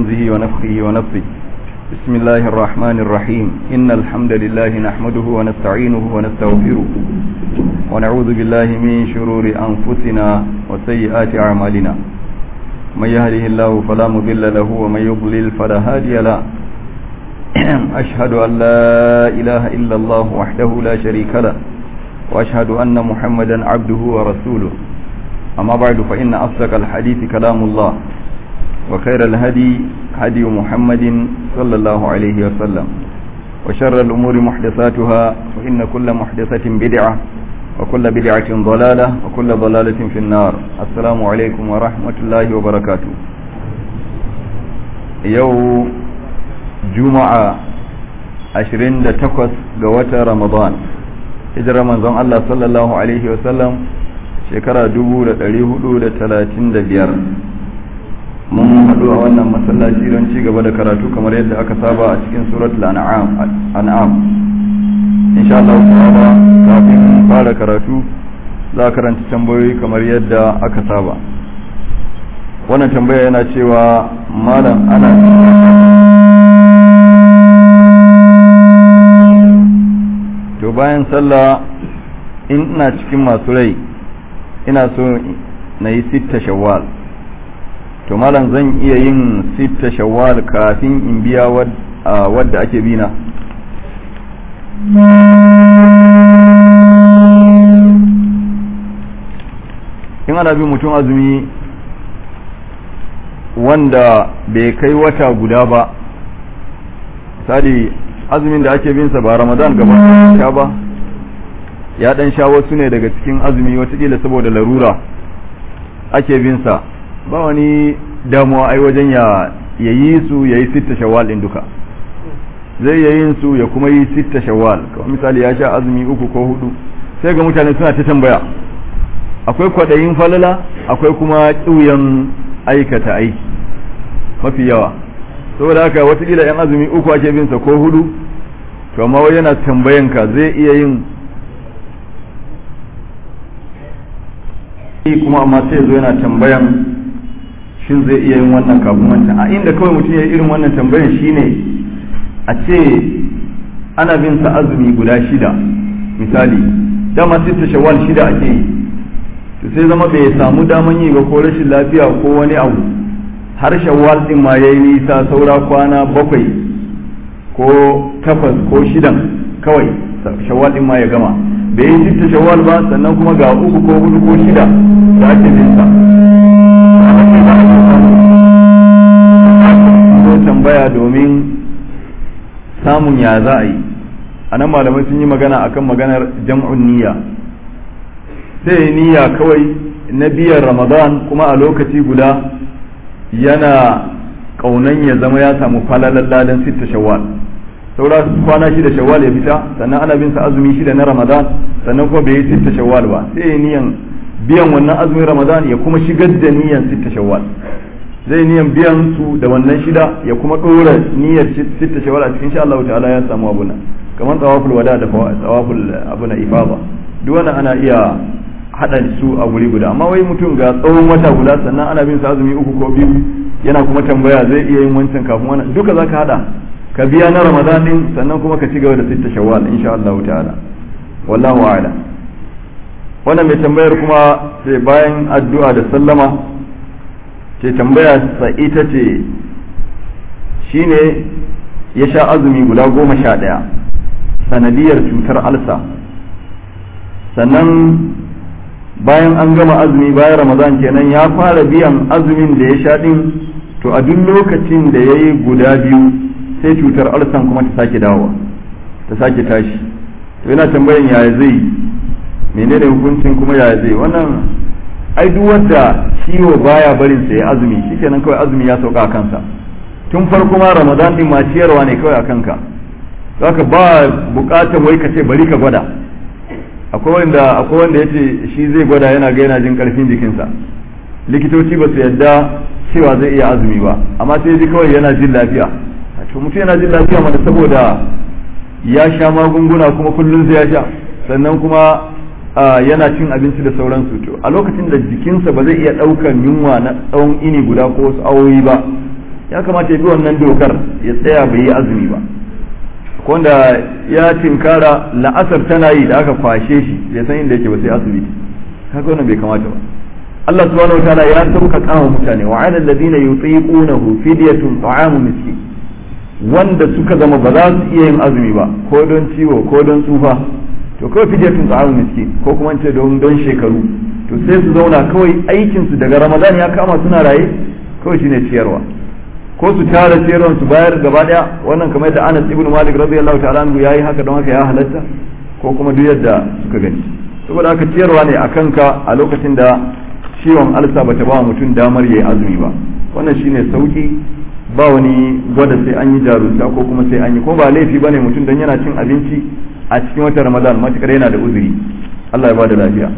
همزه ونفخه ونفخه بسم الله الرحمن الرحيم إن الحمد لله نحمده ونستعينه ونستغفره ونعوذ بالله من شرور أنفسنا وسيئات أعمالنا من يهده الله فلا مضل له ومن يضلل فلا هادي له أشهد أن لا إله إلا الله وحده لا شريك له وأشهد أن محمدا عبده ورسوله أما بعد فإن أصدق الحديث كلام الله وخير الهدي هدي محمد صلى الله عليه وسلم وشر الأمور محدثاتها وإن كل محدثة بدعة وكل بدعة ضلالة وكل ضلالة في النار السلام عليكم ورحمة الله وبركاته يوم juma'a 28 ga watan ramadan hijirar manzon Allah sallallahu alaihi wasallam shekara 1435 mun haɗu a wannan masallaci don ci gaba da karatu kamar yadda aka saba a cikin suratul an'am insha Allah ta'ala kafin fara karatu za a karanta tambayoyi kamar yadda aka saba wannan tambaya yana cewa malam ana to bayan sallah in ina cikin masu rai ina so na yi sitta shawwal to malam zan iya yin sitta shawwal kafin in biya wadda ake bina in ana bin mutum azumi wanda bai kai wata guda ba misali azumin da ake binsa ba ramadan gaba sha ba ya dan sha wasu ne daga cikin azumi watakila saboda larura ake binsa ba wani damuwa ai wajen ya yi su ya yi sitta shawwal din duka zai yayin su ya kuma yi sitta shawwal kamar misali ya sha azumi uku ko hudu sai ga mutane suna ta tambaya akwai kwaɗayin falala akwai kuma ƙiuyan aikata aiki mafi yawa saboda haka watakila yan azumi uku ake binsa ko hudu to amma wai yana tambayan ka zai iya yin kuma amma sai zo yana tambayan shin zai iya yin wannan kafin wancan a inda kawai mutum ya yi irin wannan tambayan shine a ce ana bin sa azumi guda shida misali dama sai ta shawwal shida ake yi to sai zama bai samu daman yi ba ko rashin lafiya ko wani abu har shawwal din ma yayi nisa saura kwana bakwai ko takwas ko shidan kawai shawwal din ma ya gama bai yi sitta shawwal ba sannan kuma ga uku ko hudu ko shida da ake bin sa ko tambaya domin samun ya za a yi a nan malamai sun yi magana akan maganar jam'un niyya sai niyya kawai na biyan ramadan kuma a lokaci guda yana kaunan ya zama ya samu falalan ladan sitta shawwal saura kwana shida shawwal ya fita sannan ana bin sa azumi shida na ramadan sannan kuma bai yi sitta shawwal ba sai ya niyan biyan wannan azumin ramadan ya kuma shigar da niyan sitta shawwal zai niyan biyan su da wannan shida ya kuma dora niyyar sitta shawwal a cikin insha Allah ta'ala ya samu abuna kamar tawaful wada da tawaful abuna ifada duk wannan ana iya haɗa su a guri guda amma wai mutum ga tsawon wata guda sannan ana bin sa azumi uku ko biyu yana kuma tambaya zai iya yin wancan kafin wannan duka zaka hada ka biya na ramadan din sannan kuma ka ci gaba da sitta shawwal insha Allah ta'ala wallahu a'lam wannan mai tambayar kuma sai bayan addu'a da sallama ke tambaya sa ita ce shine ya sha azumi guda goma sha ɗaya sanadiyar cutar alsa sannan bayan an gama azumi bayan ramadan kenan ya fara biyan azumin da ya sha din to a duk lokacin da ya yi guda biyu sai cutar arsan kuma ta sake dawowa ta sake tashi to yana tambayan yaya zai menene hukuncin kuma yaya zai wannan ai duk wanda ciwo baya barin sa ya azumi shikenan kawai azumi ya sauka a kansa tun farko ma ramadan din ma ciyarwa ne kawai a kanka zaka ba bukatar wai ka ce bari ka gwada akwai wanda akwai wanda yace shi zai gwada yana ga yana jin karfin jikinsa likitoci ba su yadda cewa zai iya azumi ba amma sai ji kawai yana jin lafiya to mutum yana jin lafiya mana saboda ya sha magunguna kuma kullum zai ya sha sannan kuma yana cin abinci da sauransu to a lokacin da jikinsa ba zai iya ɗaukar yunwa na tsawon ini guda ko wasu awoyi ba ya kamata ya bi wannan dokar ya tsaya bai yi azumi ba wanda ya tinkara la'asar tana yi da aka kwashe shi bai san inda yake ba sai asibiti haka wannan bai kamata ba Allah subhanahu wataala ya sauka kama mutane wa ala alladhina yutiqunahu fidyatun ta'amu miskin wanda suka zama ba za su iya yin azumi ba ko don ciwo ko don tsufa to kawai fidyatun ta'amu miskin ko kuma ce don don shekaru to sai su zauna kawai aikin su daga Ramadan ya kama suna raye kawai shine ciyarwa ko su tara ciyarwan su bayar gaba daya wannan kamar yadda Anas ibn Malik radiyallahu ta'ala anhu yayi haka don haka ya halatta ko kuma duk yadda suka gani saboda haka ciyarwa ne akan ka a lokacin da ciwon alsa bata ba mutum damar yayi azumi ba wannan shine sauki ba wani gwada sai an yi jarunta ko kuma sai an yi ko ba laifi bane mutum dan yana cin abinci a cikin watan Ramadan matukar yana da uzuri Allah ya bada lafiya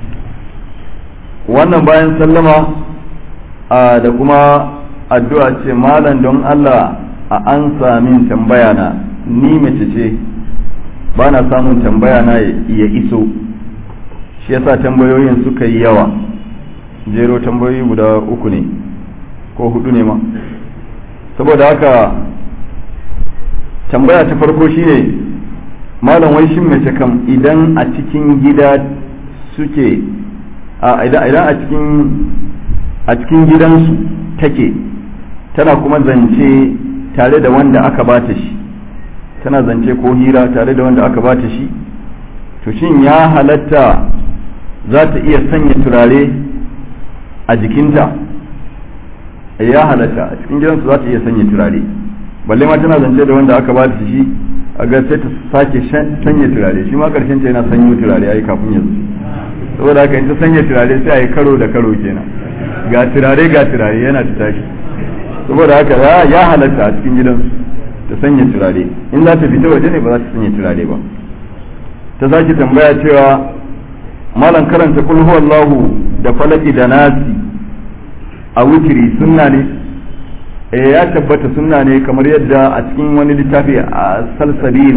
wannan bayan sallama da kuma addu'a ce malam don Allah a an samin tambaya na ni mace ce ba na samun tambaya na ya iso shi yasa tambayoyin suka yi yawa jero tambayoyi guda uku ne ko hudu ne ma saboda haka tambaya ta farko shine malam wai shin mace kam idan a cikin gida suke a idan a cikin a cikin gidansu take tana kuma zance tare da wanda aka bata shi tana zance ko hira tare da wanda aka bata shi to shin ya halatta za ta iya sanya turare a jikinta ya halatta a cikin gidansu za ta iya sanya turare balle ma tana zance da wanda aka bata shi a ga sai ta sake sanya turare shi ma karshen ta yana sanyo turare ai kafin yanzu saboda haka in ta sanya turare sai a yi karo da karo kenan ga turare ga turare yana ta tashi saboda haka ya halatta a cikin gidansu ta sanya turare in za ta fita waje ne ba za ta sanya turare ba ta sake tambaya cewa malam karanta kul huwallahu da falaki da nasi a wutiri sunna ne eh ya tabbata sunna ne kamar yadda a cikin wani littafi a salsabil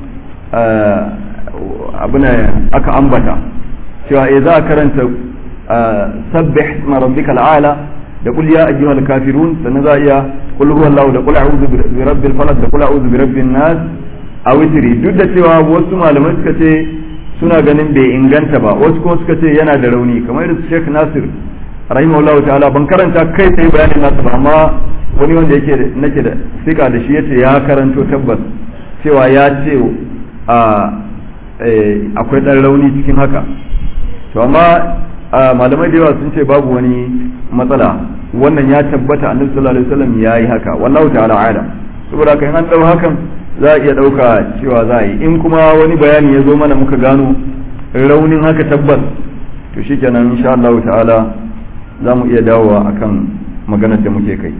abin aka ambata cewa eh za a karanta sabbih ma rabbikal a'la da kul ya ayyuhal kafirun sannan za a iya kul huwallahu da kul a'udhu bi rabbil falaq da kul a'udhu bi rabbin nas a witri duk da cewa wasu malamai suka ce suna ganin bai inganta ba wasu kuma suka ce yana da rauni kamar irin Sheikh Nasir rahimahullah ta'ala ban karanta kai sai bayanin nasu ba amma wani wanda yake nake da sika da shi yace ya karanto tabbas cewa ya ce a akwai dan rauni cikin haka to amma malamai da yawa sun ce babu wani matsala wannan ya tabbata annabi sallallahu alaihi wasallam yayi haka wallahu ta'ala alam saboda kan an dau hakan za a iya dauka cewa za a yi in kuma wani bayani ya zo mana muka gano raunin haka tabbas to shikenan insha Allah ta'ala za mu iya dawowa akan maganar da muke kai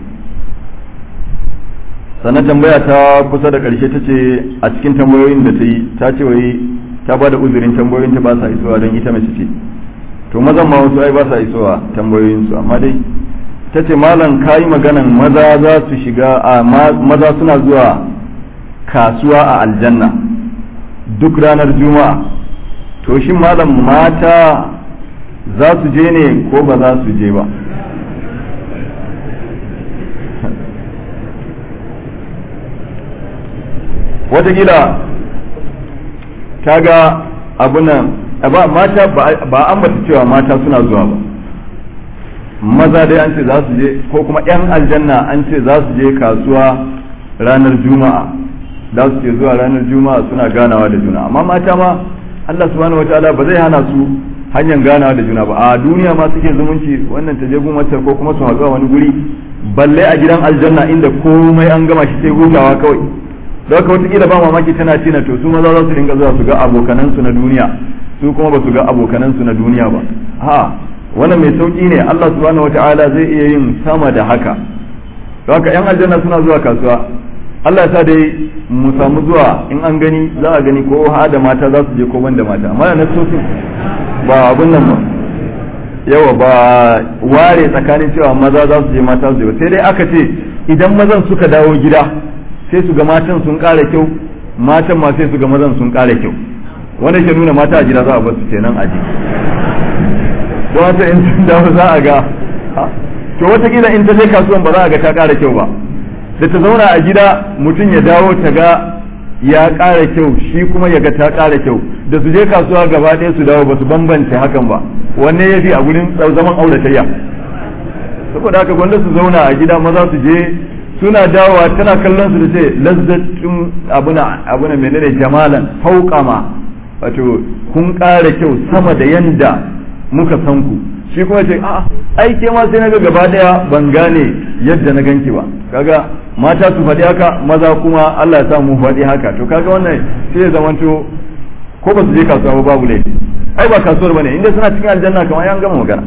sannan tambaya ta kusa da karshe ta ce a cikin tambayoyin da ta yi ta ce wai ta ba da uzurin tambayoyin ta ba sa isowa don ita mace ce to mazan ma wasu ai ba sa isowa tambayoyinsu amma dai ta ce malam ka yi maganan maza za su shiga a maza suna zuwa kasuwa a aljanna duk ranar juma'a to shin malam mata za su je ne ko ba za su je ba watakila ta ga abunan ba mata ba ambata cewa mata suna zuwa ba maza dai an ce za su je ko kuma 'yan aljanna an ce za su je kasuwa ranar juma'a za su ke zuwa ranar juma'a suna ganawa da juna amma mata ma Allah subhanahu wataala ba zai hana su hanyar ganawa da juna ba a duniya ma suke zumunci wannan ta je gun wacce ko kuma su haɗu a wani guri balle a gidan aljanna inda komai an gama shi sai hutawa kawai da haka wataƙila ba mamaki tana tina to su maza za su dinga zuwa su ga abokanansu na duniya su kuma ba su ga abokanansu na duniya ba ha wannan mai sauki ne Allah subhanahu wataala zai iya yin sama da haka da haka yan aljanna suna zuwa kasuwa Allah ya sa dai mu samu zuwa in an gani za a gani ko ha da mata za su je ko ban da mata amma na so ba abun nan ba yawa ba ware tsakanin cewa maza za su je mata su je ba sai dai aka ce idan mazan suka dawo gida sai su ga matan sun ƙara kyau matan ma sai su ga mazan sun ƙara kyau wanda ke nuna mata a gida za a basu kenan aji don haka in sun dawo za a ga to watakila in ta je kasuwan ba za a ga ta ƙara kyau ba da ta zauna a gida mutum ya dawo ta ga ya ƙara kyau shi kuma ya ga ta ƙara kyau da su je kasuwa gaba ɗaya su dawo ba su bambance hakan ba wanne ya fi a gurin zaman auratayya saboda haka gwanda su zauna a gida maza su je suna dawowa tana kallon su da ce lazzatun abuna abuna menene jamalan fauqama wato kun ƙara kyau sama da yanda muka san ku shi kuma ce a'a ai ke ma sai naga gaba daya ban gane yadda na ganki ba kaga mata su faɗi haka maza kuma Allah ya sa mu faɗi haka to kaga wannan sai ya zamanto ko ba su je kasuwa ba babu laifi ai ba kasuwar bane inda suna cikin aljanna kamar an gama magana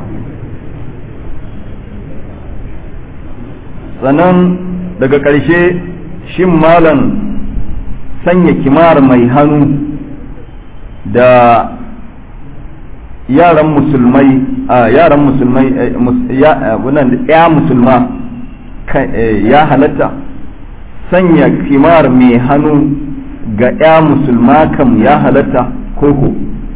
sannan daga ƙarshe shin malam sanya kimar mai hannu da yaran musulmai a yaran musulmai ya musulma ya halatta sanya kimar mai hannu ga ya musulma kam ya halatta koko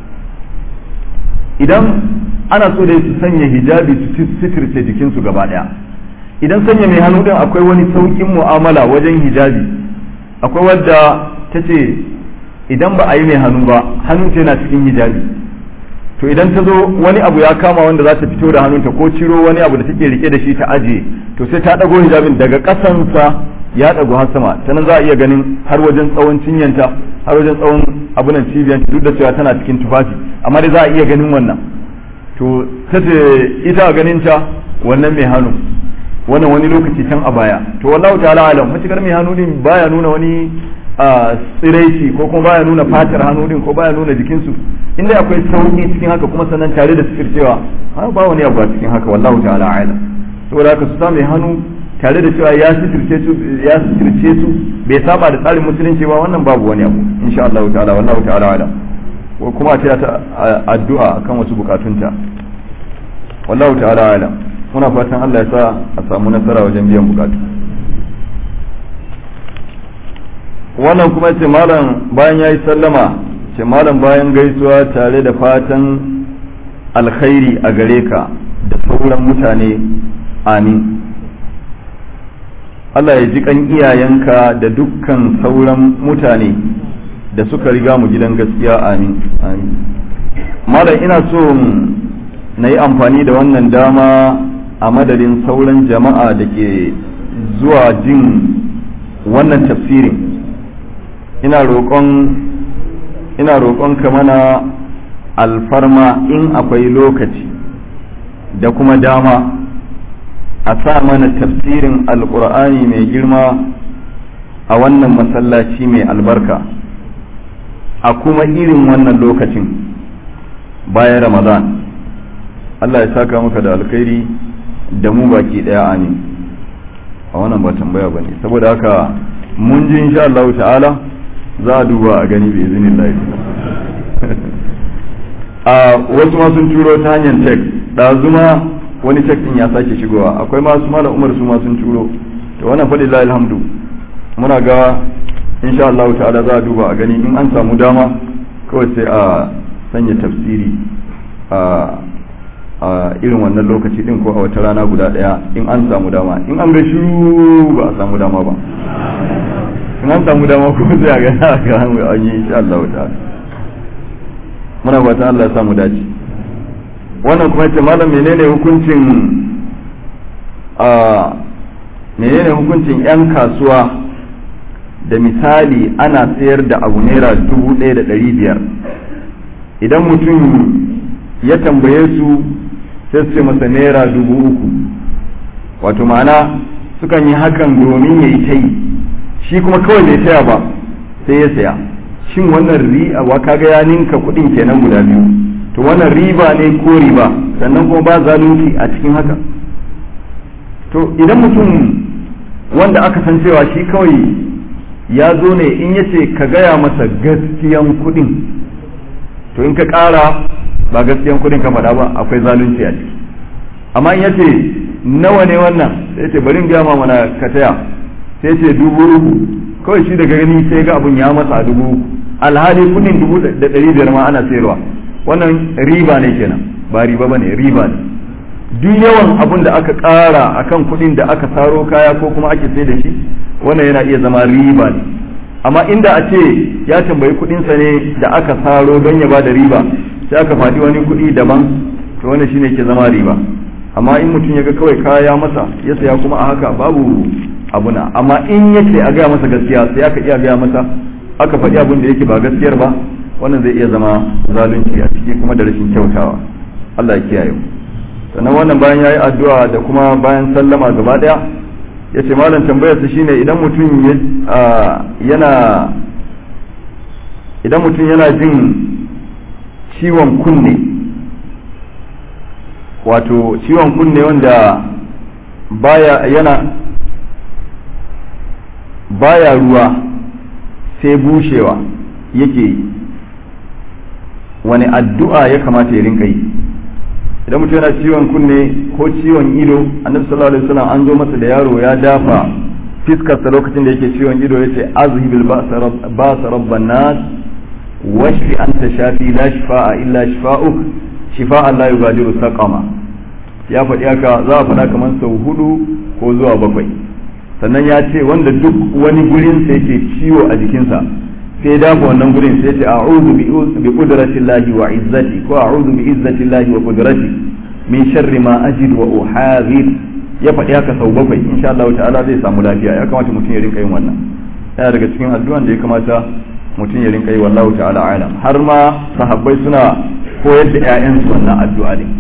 idan ana so da su sanya hijabi su sitirce jikinsu gaba daya idan sanya mai hannu din akwai wani saukin mu'amala wajen hijabi akwai wadda ta ce idan ba a yi mai hannu ba hannun yana cikin hijabi to idan ta zo wani abu ya kama wanda za ta fito da hannunta ko ciro wani abu da take rike da shi ta ajiye to sai ta ɗago hijabin daga ƙasansa ya ɗago har sama ta nan za a iya ganin har wajen tsawon cinyanta har wajen tsawon abunan cibiyanta duk da cewa tana cikin tufafi amma dai za a iya ganin wannan to ta ce ita ganin ta wannan mai hannu wannan wani lokaci can a baya to wallahu ta'ala alam matukar mai hannu din baya nuna wani tsiraici ko kuma baya nuna fatar hannu din ko baya nuna jikinsu inda akwai sauki cikin haka kuma sannan tare da cewa ba wani abu a cikin haka wallahu ta'ala alam saboda haka su sa mai hannu tare da cewa ya sitirce su ya sitirce su bai saba da tsarin musulunci ba wannan babu wani abu insha Allah ta'ala wallahu ta'ala alam ko kuma ta ta addu'a akan wasu bukatunta wallahu ta'ala alam muna fatan Allah ya sa a samu nasara wajen biyan bukatu wannan kuma ce malam bayan ya yi sallama ce malam bayan gaisuwa tare da fatan alkhairi a gare ka da sauran mutane amin Allah ya ji kan iyayenka da dukkan sauran mutane da suka riga mu gidan gaskiya amin amin malam ina so na yi amfani da wannan dama a madadin sauran jama'a da ke zuwa jin wannan tafsirin ina roƙon ina roƙon ka mana alfarma in akwai lokaci da kuma dama a sa mana tafsirin alƙur'ani mai girma a wannan masallaci mai albarka a kuma irin wannan lokacin bayan ramadan Allah ya saka maka da alkhairi da mu baki daya amin a wannan ba tambaya ba ne saboda haka mun ji insha Allah ta'ala za a duba a gani bai izinin a wasu ma sun turo ta hanyar tek ɗazuma wani tek ɗin ya sake shigowa akwai masu malam umar su ma sun turo to wannan faɗi la alhamdu muna ga insha Allah ta'ala za a duba a gani in an samu dama kawai sai a sanya tafsiri a a irin wannan lokaci din ko a wata rana guda daya in an samu dama in an ga shiru ba a samu dama ba in an samu dama ko sai a ga ga an yi insha Allah ta'ala muna fata Allah ya samu dace wannan kuma ce malam menene hukuncin a menene hukuncin yan kasuwa da misali ana sayar da abu naira dubu ɗaya da ɗari biyar idan mutum ya tambaye su sai su ce masa naira dubu uku wato ma'ana sukan yi hakan domin ya yi ta yi shi kuma kawai bai taya ba sai ya saya shin wannan ri'a wa kaga ya ninka kuɗin kenan guda biyu to wannan riba ne ko riba sannan kuma ba zalunci a cikin haka to idan mutum wanda aka san cewa shi kawai ya zo ne in ya ce ka gaya masa gaskiyan kuɗin to in ka ƙara ba gaskiyan kuɗin ka faɗa ba akwai zalunci a ciki amma in ya ce nawa ne wannan sai ce bari in gaya ma mana ka taya sai ce dubu uku kawai shi daga gani sai ga abun ya masa a dubu uku alhali kuɗin dubu da ɗari biyar ma ana sayarwa wannan riba ne kenan ba riba ba ne riba ne duk yawan abun da aka ƙara akan kuɗin da aka saro kaya ko kuma ake sai da shi wannan yana iya zama riba ne amma inda a ce ya tambayi kuɗinsa ne da aka saro don ya ba da riba sai aka faɗi wani kuɗi daban to wannan shine ke zama riba amma in mutum ya ga kawai kaya masa ya saya kuma a haka babu abuna amma in yake a gaya masa gaskiya sai aka iya gaya masa aka faɗi abin da yake ba gaskiyar ba wannan zai iya zama zalunci a ciki kuma da rashin kyautawa Allah ya kiyaye mu sannan wannan bayan yayi addu'a da kuma bayan sallama gaba daya ya ce malam tambayarsa shine idan mutum yana idan mutum yana jin ciwon kunne wato ciwon kunne wanda baya yana baya ruwa sai bushewa yake yi wani addu'a ya kamata ya rinka yi idan mutum yana ciwon kunne ko ciwon ido annabi sallallahu alaihi wasallam an zo masa da yaro ya dafa fiskarsa lokacin da yake ciwon ido yace azhibil ba'sa rabban nas washfi anta shafi la shifaa illa shifaa'uk shifa'an la yughadiru saqama ya faɗi haka za a faɗa kamar sau hudu ko zuwa bakwai sannan ya ce wanda duk wani gurin sa yake ciwo a jikinsa sai dafa wannan gurin sai ce a'udhu bi qudrati llahi wa izzati ko a'udhu bi izzati llahi wa qudrati min sharri ma ajid wa uhadhir ya faɗi haka sau bakwai insha Allah ta'ala zai samu lafiya ya kamata mutum ya rinka yin wannan yana daga cikin addu'an da ya kamata mutum ya rinka yi wallahu ta'ala alam har ma sahabbai suna koyar da ƴaƴansu wannan addu'a ne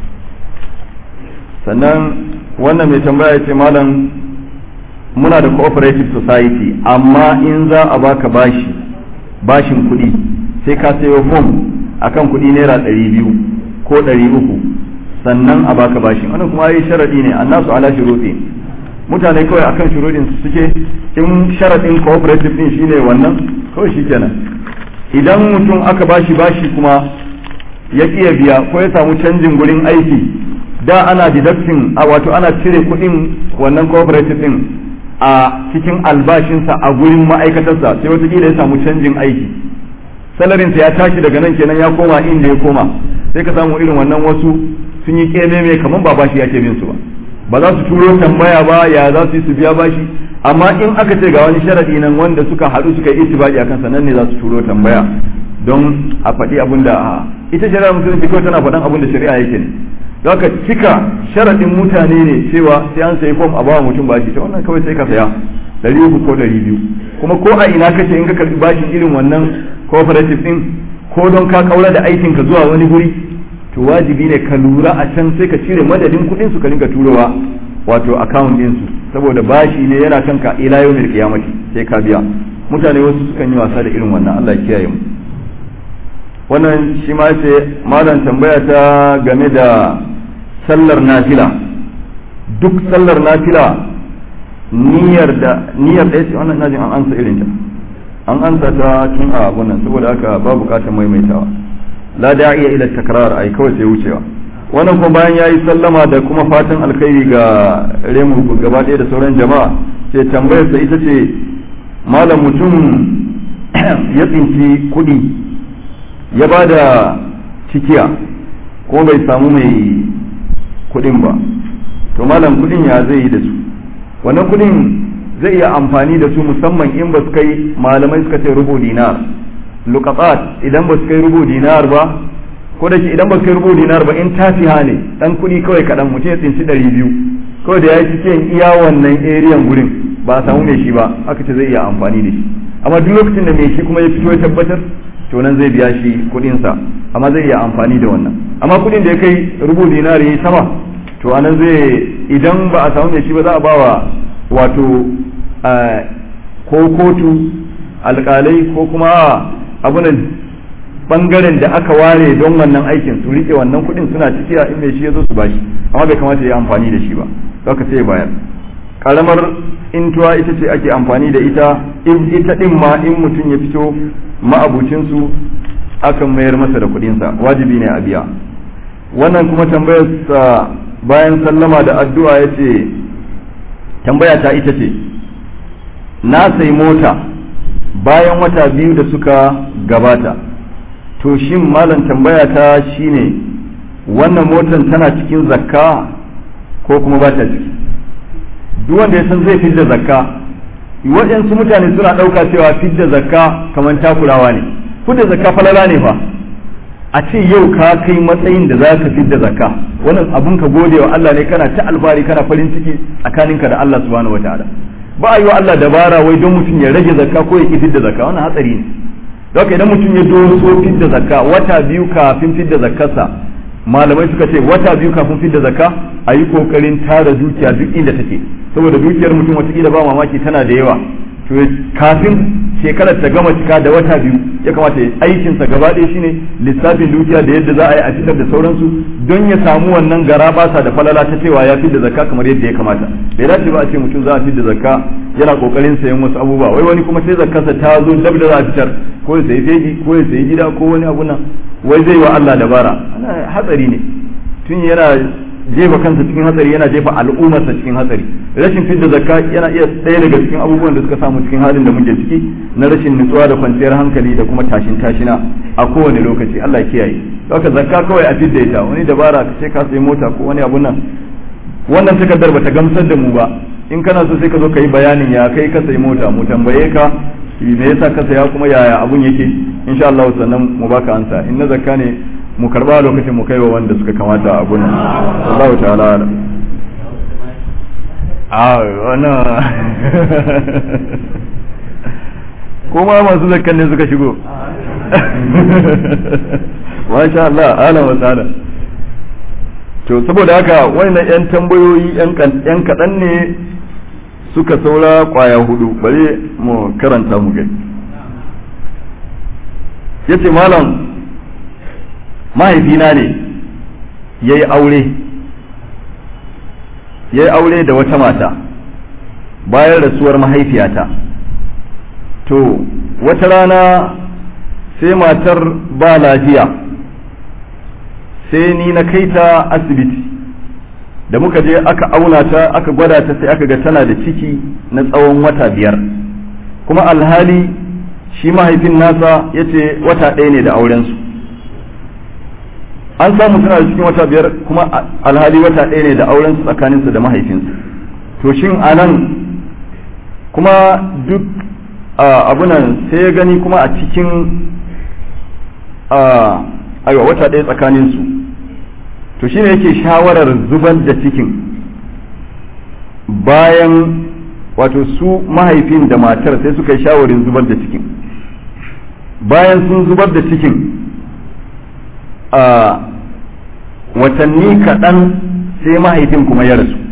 sannan wannan mai tambaya ce malam muna da cooperative society amma in za a baka bashi bashin kuɗi sai ka sayo fom akan kuɗi naira ɗari biyu ko ɗari uku sannan a baka bashin wannan kuma yi sharaɗi ne annasu ala shuruɗi mutane kawai akan shuruɗin su suke in sharaɗin cooperative din shine wannan kawai shikenan idan mutum aka bashi bashi kuma ya ƙiya biya ko ya samu canjin gurin aiki da ana deducting a wato ana cire kuɗin wannan cooperative din a cikin albashinsa a gurin ma'aikatarsa sai watakila ya samu canjin aiki salarinsa ya tashi daga nan kenan ya koma inda ya koma sai ka samu irin wannan wasu sun yi kememe kamar ba bashi ya ke bin su ba ba za su turo tambaya ba ya za su yi su biya bashi amma in aka ce ga wani sharadi nan wanda suka haɗu suka yi itibaki akan sa nan ne za su turo tambaya don a faɗi abin da ita shari'ar musulunci kawai tana faɗan abin da shari'a yake ne zaka cika sharadin mutane ne cewa sai an sayi fom a bawa mutum bashi ta wannan kawai sai ka saya ɗari uku ko ɗari biyu kuma ko a ina kace in ka karɓi bashin irin wannan cooperative din ko don ka kaura da aikin ka zuwa wani guri to wajibi ne ka lura a can sai ka cire madadin kuɗin su ka rinka turowa wato account din su saboda bashi ne yana kanka ila yawmil qiyamati sai ka biya mutane wasu sukan yi wasa da irin wannan Allah ya kiyaye mu wannan shi ma ce malam tambaya ta game da sallar nafila duk sallar nafila niyyar da niyyar da yace wannan najin an ansa irin ta an ansa ta tun a abun nan saboda haka ba bukatar maimaitawa la da'iya ila takrar ai kawai sai wucewa wannan kuma bayan yayi sallama da kuma fatan alkhairi ga remu gaba ɗaya da sauran jama'a sai tambayar sa ita ce malam mutum ya tsinci kuɗi ya ba da cikiya ko bai samu mai kudin ba to malam kudin ya zai yi da su wannan kudin zai iya amfani da su musamman in ba su kai malamai suka ce rubu dinar luqatat idan ba su kai rubu dinar ba ko da idan ba su kai rubu dinar ba in tafiha ne dan kudi kawai kadan mutum ya tsinci ɗari biyu kawai da ya yi cikin iya wannan eriyan gurin ba a samu mai shi ba aka ce zai iya amfani da shi amma duk lokacin da mai shi kuma ya fito ya tabbatar to nan zai biya shi kudinsa amma zai iya amfani da wannan amma kudin da ya kai rubu dinari sama to anan zai idan ba a samu mai shi ba za a bawa wato ko kotu alkalai ko kuma abunan bangaren da aka ware don wannan aikin su rike wannan kudin suna ciki a in mai shi ya zo su bashi amma bai kamata ya yi amfani da shi ba zaka sai bayar karamar intuwa ita ce ake amfani da ita in ita din ma in mutum ya fito ma'abucinsu akan mayar masa da kudinsa wajibi ne a biya wannan kuma tambayar sa bayan sallama da addu'a ya ce tambaya ta ita ce na sai mota bayan wata biyu da suka gabata to shin malam tambaya ta shine wannan motar tana cikin zakka ko kuma ba ta ciki duk wanda ya san zai fidda zakka waɗansu mutane suna ɗauka cewa fidda zakka kamar takurawa ne fidda zakka falala ne fa a ce yau ka kai matsayin da za ka fidda zakka wannan abun ka gode wa Allah ne kana ta alfahari kana farin ciki tsakaninka da Allah subhanahu wataala ba a yi wa Allah dabara wai don mutum ya rage zakka ko ya ki fidda zakka wannan hatsari ne don idan mutum ya doso fidda zakka wata biyu kafin fidda zakkarsa malamai suka ce wata biyu kafin fidda zakka a yi kokarin tara dukiya duk inda take saboda dukiyar mutum watakila ba mamaki tana da yawa to kafin shekarar ta gama cika da wata biyu ya kamata aikinsa gaba ɗaya shine lissafin dukiya da yadda za a yi a fitar da sauransu don ya samu wannan gara basa da falala ta cewa ya fidda zakka kamar yadda ya kamata bai dace ba a ce mutum za a fidda zakka yana kokarin sayan wasu abubuwa wai wani kuma sai zakkarsa ta zo dab da za a fitar ko ya sayi fegi ko ya sayi gida ko wani abu nan wai zai wa Allah dabara hatsari ne tun yana jefa kansa cikin hatsari yana jefa al'ummarsa cikin hatsari rashin fidda zakka yana iya ɗaya daga cikin abubuwan da suka samu cikin halin da muke ciki na rashin nutsuwa da kwanciyar hankali da kuma tashin tashina a kowane lokaci Allah ya kiyaye haka zakka kawai a fidda ita wani dabara ka ce ka sayi mota ko wani abu nan wannan takardar bata gamsar da mu ba in kana so sai ka zo ka yi bayanin ya kai ka sayi mota mu tambaye ka me yasa ka saya kuma yaya abun yake insha Allah sannan mu baka ansa in na zakka ne mu karba lokacin mu kaiwa wanda suka kamata a gunan Allah ta'ala alam a wannan kuma masu zakkan ne suka shigo masha Allah alam wa ta'ala to saboda haka wannan yan tambayoyi yan kaɗan ne suka saura kwaya hudu bari mu karanta mu gani yace malam mahaifina ne ya yi aure ya yi aure da wata mata bayan rasuwar mahaifiyata to wata rana sai matar ba lafiya sai ni na kai ta asibiti da muka je aka auna ta aka gwada ta sai aka ga tana da ciki na tsawon wata biyar kuma alhali shi mahaifin nasa ya ce wata ɗaya ne da aurensu an samu tana da cikin wata biyar kuma alhali wata ɗaya ne da aurensu tsakaninsa da mahaifinsa to shin anan kuma duk abunan sai ya gani kuma a cikin aiwa wata ɗaya tsakaninsu to shine yake shawarar zubar da cikin bayan wato su mahaifin da matar sai suka yi shawarin zubar da cikin bayan sun zubar da cikin a watanni kaɗan sai mahaifin kuma ya rasu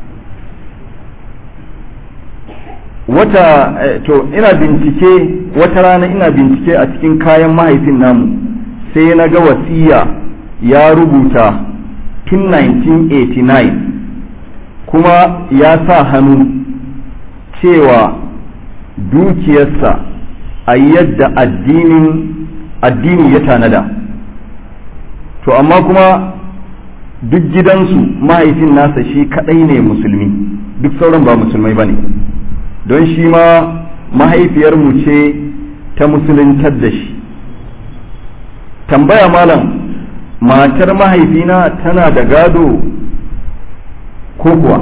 wata to ina bincike wata rana ina bincike a cikin kayan mahaifin namu sai na ga wasiya ya rubuta tun 1989 kuma ya sa hannu cewa dukiyarsa a yadda addinin addini ya tanada to amma kuma duk gidansu mahaifin nasa shi kadai ne musulmi duk sauran ba musulmai ba ne don shi ma mahaifiyarmu ce ta musuluntar da shi tambaya malam matar mahaifina tana da gado ko kuwa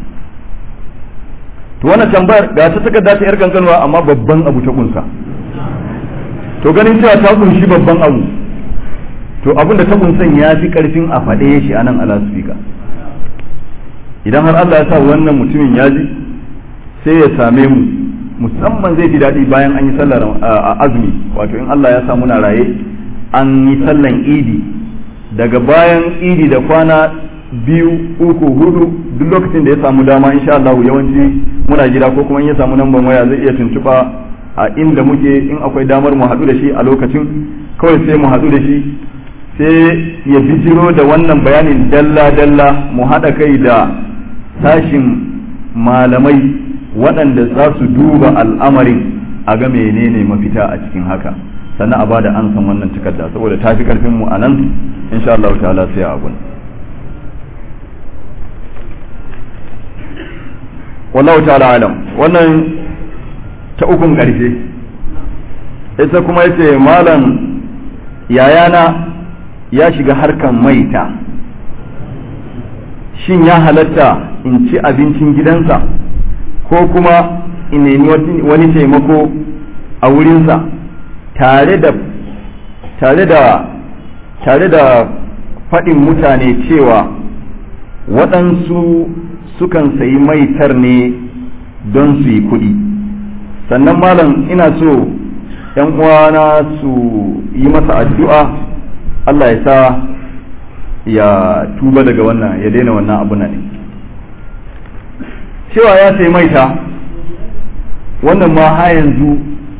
to wannan tambayar ga ta takarda ta yar kankanwa amma babban abu ta kunsa to ganin cewa ta kunshi babban abu to abin da ta kunsan ya fi karfin a faɗe shi a nan alasfika idan har Allah ya sa wannan mutumin ya ji sai ya same mu musamman zai ji daɗi bayan an yi sallar azumi wato in Allah ya sa muna raye an yi sallan idi daga bayan idi da kwana biyu uku hudu duk lokacin da ya samu dama insha Allah yawanci muna gida ko kuma in ya samu namban waya zai iya tuntuɓa a inda muke in akwai damar mu haɗu da shi a lokacin kawai sai mu haɗu da shi sai ya bijiro da wannan bayanin dalla-dalla mu haɗa kai da sashin malamai waɗanda za su duba al'amarin a ga menene mafita a cikin haka sannan a bada an san wannan takarda saboda ta fi karfin mu a nan insha Allah ta'ala sai a abun wallahu ta'ala alam wannan ta ukun ƙarshe ita kuma yace malam yayana ya shiga harkan maita shin ya halatta in ci abincin gidansa ko kuma in nemi wani taimako a wurinsa tare da tare da tare da faɗin mutane cewa waɗansu sukan sayi maitar ne don su yi kuɗi sannan malam ina so ‘yan uwana su yi masa addu'a Allah ya sa ya tuba daga wannan ya daina wannan abu ne cewa ya sayi maita wannan ma ha yanzu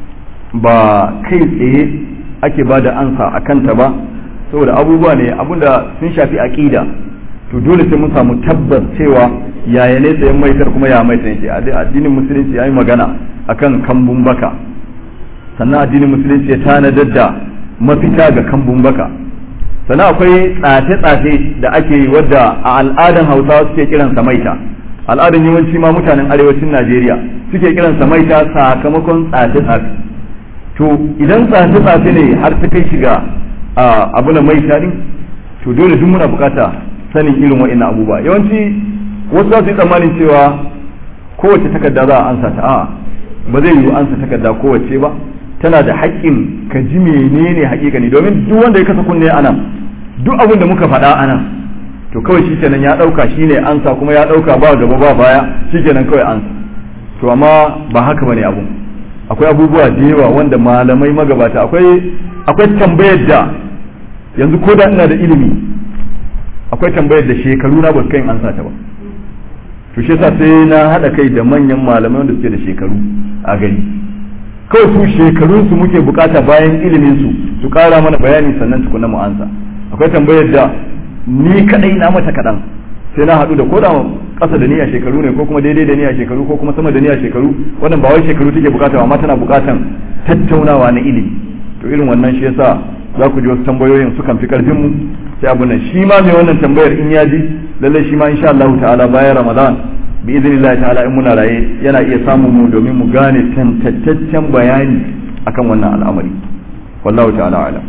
ba kai tsaye ake ba da ansa a kanta ba saboda abubuwa ne abinda sun shafi aƙida to dole sai mun samu tabbas cewa yaya ne sayan maitar kuma ya maitar yake addinin musulunci ya yi magana akan kambun baka sannan addinin musulunci ya tanadar da mafita ga kambun baka sannan akwai tsafe-tsafe da ake yi wadda a al'adan hausawa suke kiransa maita al'adan yawanci ma mutanen arewacin najeriya suke kiransa maita sakamakon tsafe-tsafe to idan tsafe-tsafe ne har ta kai shiga abu na maita din to dole duk muna bukata sanin irin wa'annan abubuwa yawanci wasu za su yi tsammanin cewa kowace takarda za a ansa ta a'a ba zai yiwu ansa takarda kowace ba tana da haƙƙin ka ji menene haƙiƙa ne domin duk wanda ya kasa kunne a nan duk abin da muka faɗa a nan to kawai shi kenan ya ɗauka shi ne ansa kuma ya ɗauka ba gaba ba baya shi kenan kawai ansa to amma ba haka bane abun akwai abubuwa da yawa wanda malamai magabata akwai akwai tambayar da yanzu ko da ina da ilimi akwai tambayar da shekaru na ba su kai ansa ta ba to shi yasa sai na haɗa kai da manyan malamai wanda suke da shekaru a gari kawai su shekarun su muke bukata bayan ilimin su su kara mana bayani sannan tukuna mu ansa akwai tambayar da ni kadai na mata kadan sai na haɗu da ko da ƙasa da niyya shekaru ne ko kuma daidai da niyya shekaru ko kuma sama da niyya shekaru wannan ba wai shekaru take bukata amma tana bukatan tattaunawa na ilimi to irin wannan shi yasa za ku ji wasu tambayoyin sukan fi karfin mu sai abu nan shi ma mai wannan tambayar in ya ji lallai shi ma insha Allah ta'ala bayan Ramadan bi idinillahi ta'ala in muna raye yana iya samun mu domin mu gane tantaccen bayani akan wannan al'amari wallahu ta'ala alam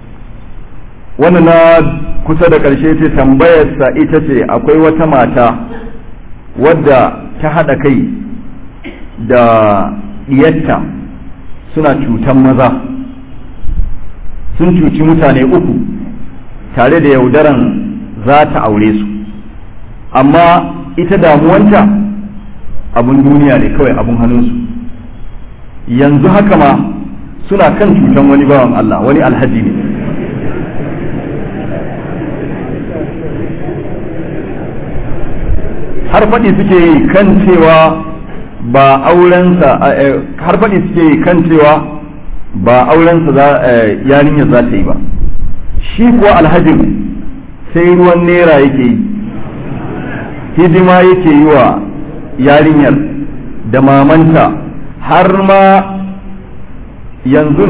wannan na kusa da karshe ce tambayarsa ita ce akwai wata mata wadda ta haɗa kai da diyatta suna cutan maza sun cuci mutane uku tare da yaudaran za ta aure su amma ita damuwanta abun duniya ne kawai abun hannunsu yanzu haka ma suna kan cutan wani bawan Allah wani alhaji ne har faɗi suke yi kan cewa ba aurensa har faɗi suke yi kan cewa ba aurensa yarinyar za ta yi ba shi kuwa alhajin sai ruwan nera yake yi hidima yake yi wa yarinyar da mamanta har ma yanzu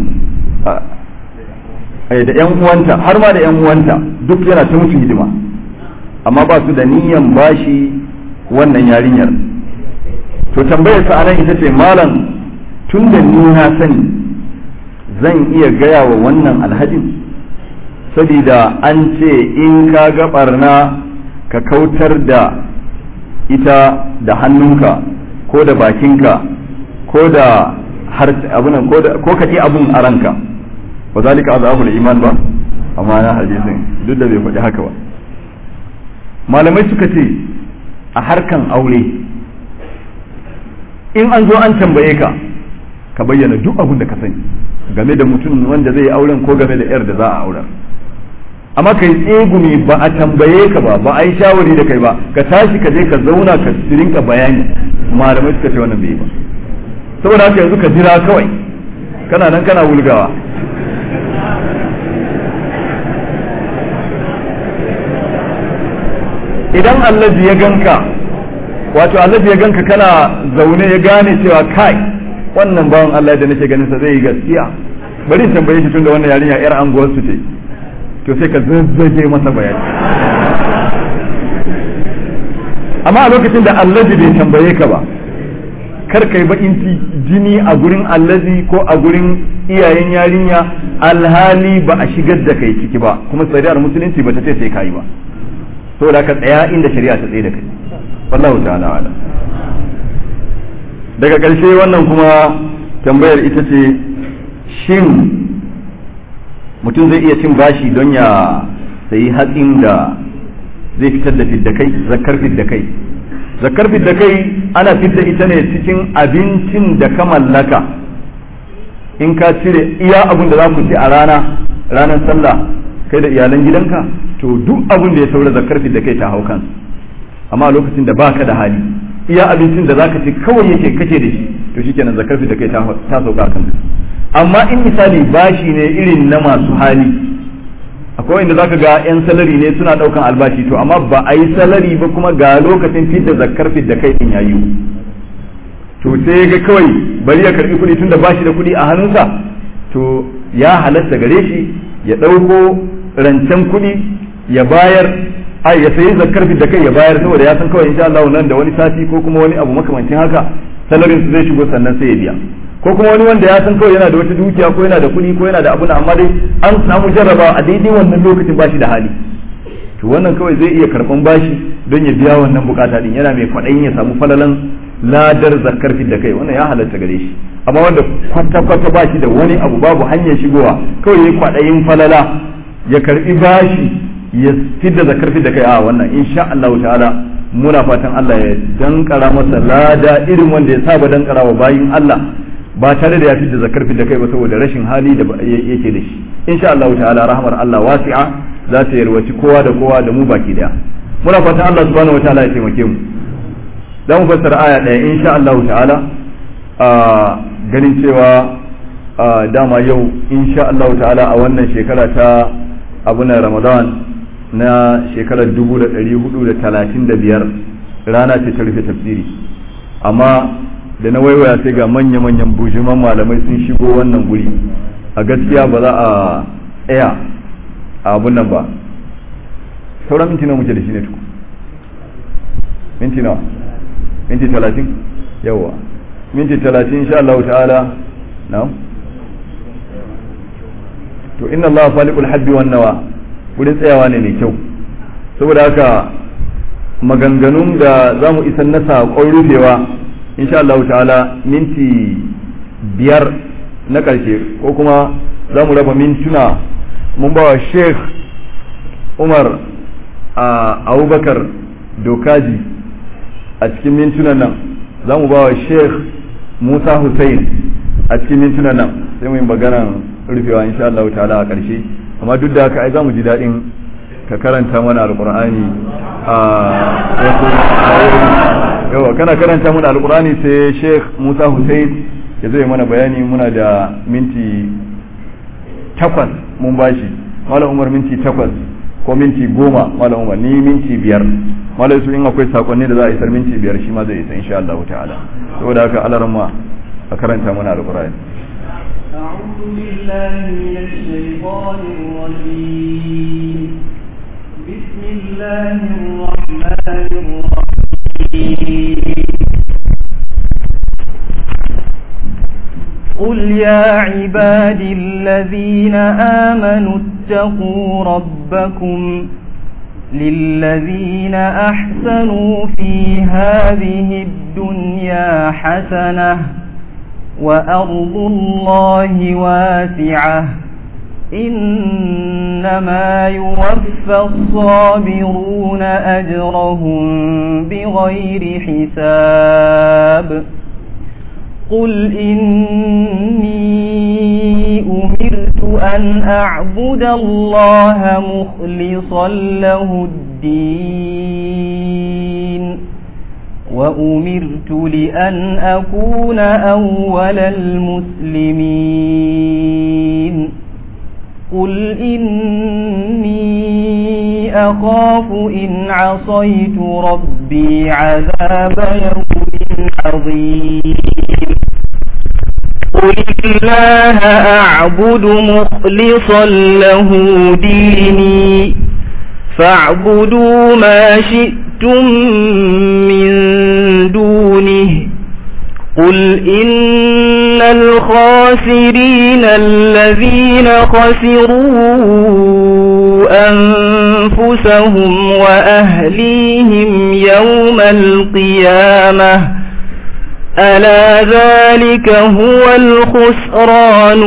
da yan uwanta har ma da yan uwanta duk yana ta musu hidima amma ba su da niyan bashi wannan yarinyar to tambayar sa anan ita ce malam tun da ni na sani zan iya gaya wa wannan alhajin sabida an ce in ka ga barna ka kautar da ita da hannunka ko da bakinka ko da har abunan ko ka ci abun a ranka ba zalika azabul iman ba amma na hadisin duk da bai faɗi haka ba malamai suka ce a harkan aure in an zo an tambaye ka ka bayyana duk abin da ka sani game da mutum wanda zai auren ko game da yar da za a auren amma kai tsegumi ba a tambaye ka ba ba a yi shawari da kai ba ka tashi ka je ka zauna ka rinka bayani malamai suka ce wannan bai ba saboda haka yanzu ka jira kawai kana nan kana wulgawa idan allaji ya ganka wato allaji ya ganka kana zaune ya gane cewa kai wannan bawan Allah da nake ganin sa zai yi gaskiya bari in tambaye shi tunda wannan yarinya yar anguwar su ce to sai ka zazzage masa bayani amma a lokacin da allaji bai tambaye ka ba kar kai bakin jini a gurin allazi ko a gurin iyayen yarinya alhali ba a shigar da kai ciki ba kuma shari'ar musulunci ba ta ce sai kai ba saboda ka tsaya inda shari'a ta tsaye da kai wallahu ta'ala ala daga ƙarshe wannan kuma tambayar ita ce shin mutum zai iya cin bashi don ya sayi hatsin da zai fitar da fidda kai zakar fidda kai zakar fidda kai ana fidda ita ne cikin abincin da ka mallaka in ka cire iya abin da za ku ci a rana ranar sallah kai da iyalan gidanka to duk abin da ya saura zakar fidda kai ta hau kansu amma lokacin da baka da hali iya abincin da zaka ci kawai yake kake da shi to shikenan zakar fidda kai ta sauka kanka amma in misali bashi ne irin na masu hali akwai inda zaka ga yan salari ne suna daukan albashi to amma ba a yi salari ba kuma ga lokacin fidda zakkar fidda kai din yayi to sai ga kawai bari ya karbi kuɗi tunda bashi da kuɗi a hannunsa to ya halatta gare shi ya ɗauko rancen kuɗi ya bayar ai ya sayi zakkar fidda kai ya bayar saboda ya san kawai insha Allah nan da wani sati ko kuma wani abu makamancin haka salarin su zai shigo sannan sai ya biya ko kuma wani wanda ya san kawai yana da wata dukiya ko yana da kuɗi ko yana da abu amma dai an samu jarrabawa a daidai wannan lokacin bashi da hali to wannan kawai zai iya karɓan bashi don ya biya wannan bukata din yana mai kwaɗayin ya samu falalan ladar zakar da kai wannan ya halatta gare shi amma wanda kwata kwata bashi da wani abu babu hanyar shigowa kawai ya kwaɗayin falala ya karɓi bashi ya fidda zakar da kai a wannan insha Allah ta'ala muna fatan Allah ya dankara masa lada irin wanda ya saba dankara wa bayin Allah ba tare da ya fi da zakar da kai ba saboda rashin hali da yake da shi insha Allah ta'ala rahmar Allah wasi'a za ta yarwaci kowa da kowa da mu baki daya muna fatan Allah subhanahu wataala ya taimake mu za mu fassara aya daya insha Allah ta'ala a ganin cewa dama yau insha Allah ta'ala a wannan shekara ta abunan Ramadan na shekarar 1435 rana ce ta rufe tafsiri amma da na waiwaya sai ga manya-manyan bujiman malamai sun shigo wannan guri a gaskiya ba za a tsaya a abun nan ba sauran minti nawa muke da shi ne tuku minti nawa minti talatin yawa minti talatin insha Allah ta'ala na to inna Allah faliqul habbi wan nawa wurin tsayawa ne mai kyau saboda haka maganganun da za mu isan na saƙon rufewa insha Allah ta'ala minti biyar na ƙarshe ko kuma za mu raba mintuna mun ba wa sheikh umar a abubakar dokaji a cikin mintunan nan za mu ba wa sheikh musa hussein a cikin mintunan nan sai mu yi maganan rufewa insha Allah ta'ala a ƙarshe amma duk da haka ai za mu ji daɗin ka karanta mana alƙur'ani a wasu yawa kana karanta mana alƙur'ani sai sheikh musa hussein ya zai mana bayani muna da minti takwas mun bashi malam umar minti takwas ko minti goma malam umar ni minti biyar malam su in akwai sakonni da za a isar minti biyar shi ma zai isa insha Allah ta'ala saboda haka alaran ma a karanta mana alƙur'ani أعوذ بالله من الشيطان الرجيم بسم الله الرحمن الرحيم قل يا عبادي الذين آمنوا اتقوا ربكم للذين أحسنوا في هذه الدنيا حسنة وأرض الله واسعة إنما يوفى الصابرون أجرهم بغير حساب قل إني أمرت أن أعبد الله مخلصا له الدين وأمرت لأن أكون أول المسلمين قل إني أخاف إن عصيت ربي عذاب يوم عظيم قل الله أعبد مخلصا له ديني فاعبدوا ما شئتم من دونه قل إن الخاسرين الذين خسروا أنفسهم وأهليهم يوم القيامة ألا ذلك هو الخسران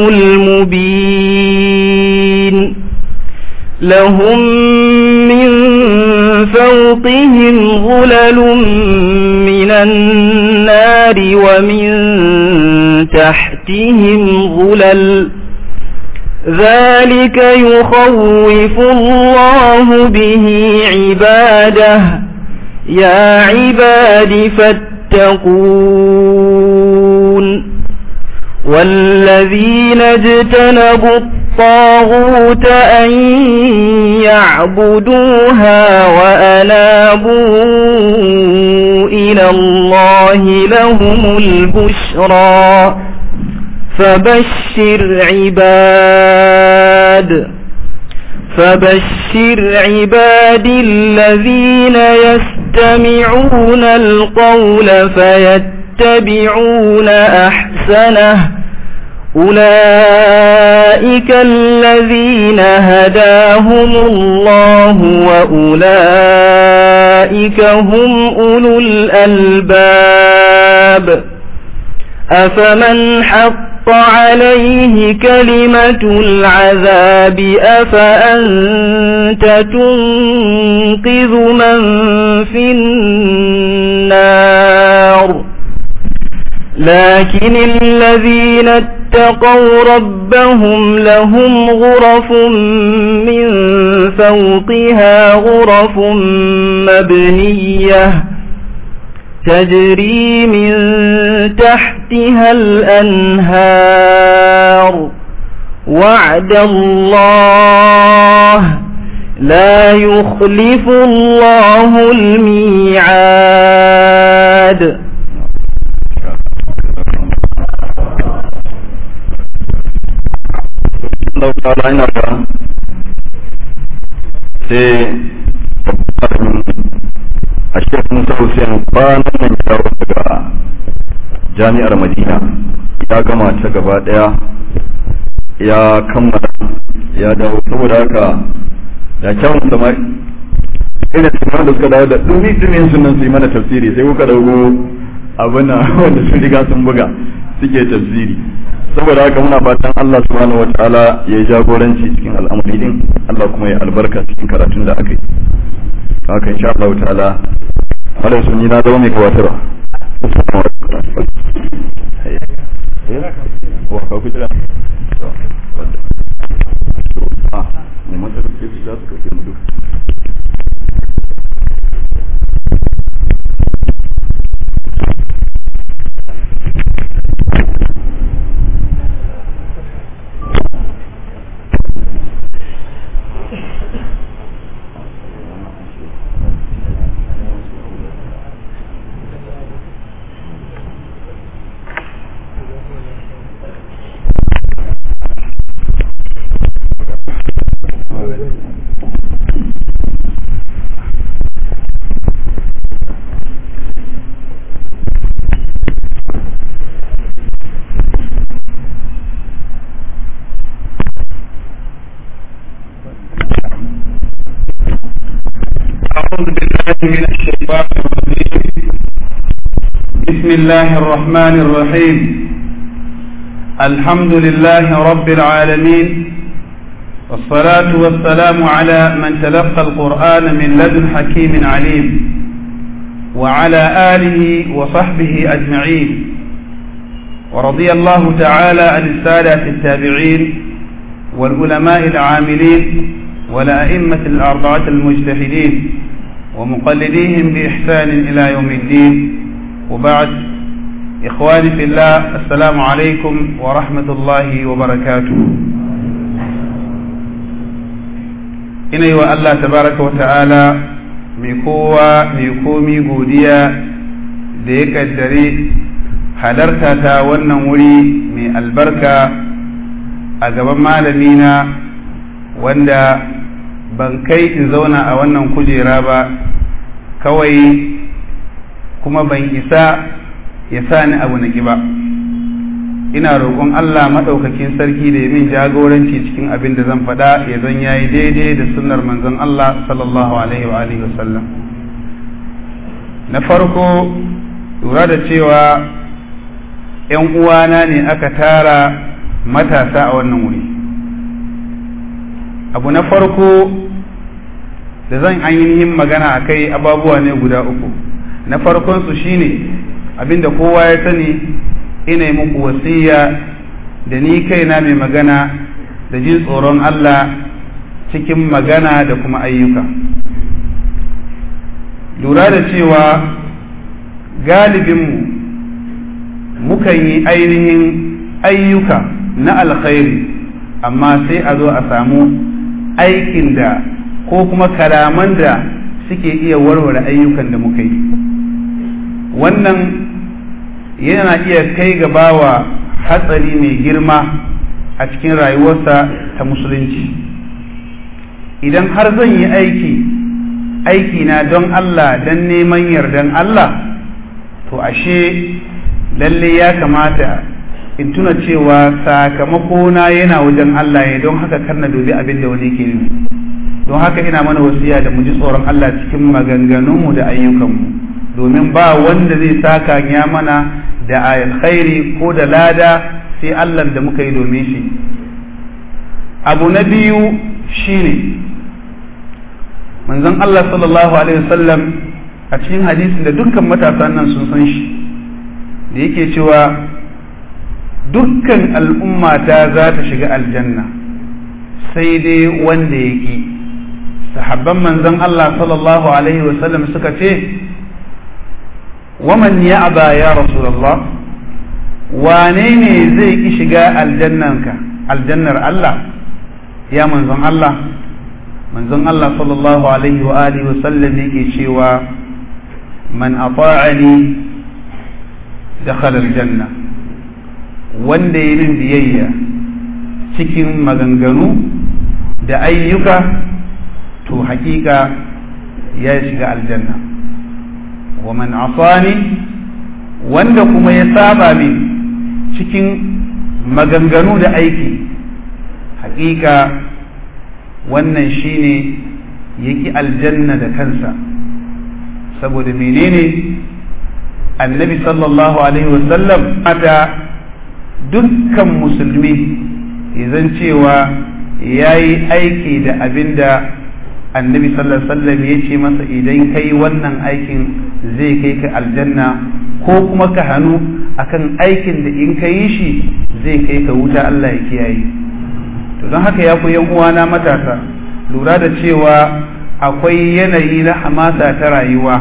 المبين لهم من فوقهم ظلل من النار ومن تحتهم ظلل ذلك يخوف الله به عباده يا عباد فاتقون والذين اجتنبوا الطاغوت أن يعبدوها وأنابوا إلى الله لهم البشرى فبشر عباد فبشر عبادي الذين يستمعون القول فيتبعون أحسنه أولئك الذين هداهم الله وأولئك هم أولو الألباب أفمن حق عليه كلمة العذاب أفأنت تنقذ من في النار لكن الذين اتقوا ربهم لهم غرف من فوقها غرف مبنيه تجري من تحتها الأنهار وعد الله لا يخلف الله الميعاد Allah ta'ala ina ga sai a shek Musa Hussein kwanan nan ya dawo daga jami'ar Madina ya gama ta gaba daya ya kammala ya dawo saboda haka da kyawun sama ina cikin da suka dawo da dumi dumin sunan su yi mana tafsiri sai kuka dago abin wanda sun riga sun buga suke tafsiri saboda haka muna fatan Allah subhanahu wataala ya yi jagoranci cikin al'amari din Allah kuma ya albarka cikin karatun da aka yi haka insha Allah ta'ala malam sun yi na zama mai gabatarwa wa ka fitira ah mai masa da su za su kauke mu duka أعوذ بالله من الشيطان الرجيم بسم الله الرحمن الرحيم الحمد لله رب العالمين والصلاة والسلام على من تلقى القرآن من لدن حكيم عليم وعلى آله وصحبه أجمعين ورضي الله تعالى عن السادة التابعين والعلماء العاملين والأئمة الأربعة المجتهدين ومقلديهم بإحسان إلى يوم الدين وبعد إخواني في الله السلام عليكم ورحمة الله وبركاته إني الله تبارك وتعالى ميكوا ميكومي godiya da ya kaddare halarta ta wannan wuri mai albarka a gaban malamina wanda ban kai in zauna a wannan kujera ba kawai kuma ban isa ya sa ni abu na ba ina roƙon Allah maɗaukakin sarki da ya min jagoranci cikin abin da zan faɗa ya zan yayi daidai da sunnar manzon Allah sallallahu alaihi wa alihi wasallam na farko lura da cewa ‘yan uwana ne aka tara matasa a wannan wuri abu na farko da zan ainihin magana a kai ababuwa ne guda uku na farkonsu shine abinda kowa ya sani ina yi muku wasiya da ni kaina mai magana da jin tsoron Allah cikin magana da kuma ayyuka lura da cewa galibinmu mukan yi ainihin ayyuka na alkhairi amma sai a zo a samu aikin da ko kuma kalaman da suke iya warware ayyukan da muka yi wannan yana iya kai ga bawa hatsari mai girma a cikin rayuwarsa ta musulunci idan har zan yi aiki aiki na don Allah don neman yardan Allah to ashe lalle ya kamata in tuna cewa sakamakona yana wajen Allah ya don haka kar na dubi abin da wani ke yi don haka ina mana wasiya da mu ji tsoron Allah cikin maganganunmu da ayyukanmu domin ba wanda zai saka ya mana da alkhairi ko da lada sai Allah da muka yi domin shi abu na biyu shine manzon Allah sallallahu alaihi wasallam a cikin hadisin da dukkan matasan nan sun san shi da yake cewa dukkan al'ummata za ta shiga aljanna sai dai wanda ya ki sahabban manzon Allah sallallahu alaihi wasallam suka ce waman ya aba ya rasulallah wane ne zai ki shiga aljannanka aljannar Allah ya manzon Allah manzon Allah sallallahu alaihi wa alihi wa sallam yake cewa man ata'ani dakhala aljanna wanda ya min biyayya cikin maganganu da ayyuka to hakika ya shiga aljanna wa man asani wanda kuma ya saba min cikin maganganu da aiki hakika wannan shine yaki aljanna da kansa saboda menene annabi sallallahu alaihi wasallam mata dukkan musulmi zan cewa ya yi aiki da abin da annabi sallallahu alaihi wasallam ya ce masa idan kai wannan aikin zai kai ka aljanna ko kuma ka hannu akan aikin da in ka yi shi zai kai ka wuta Allah ya kiyaye to don haka ya ku yan uwana matasa lura da cewa akwai yanayi na hamasa ta rayuwa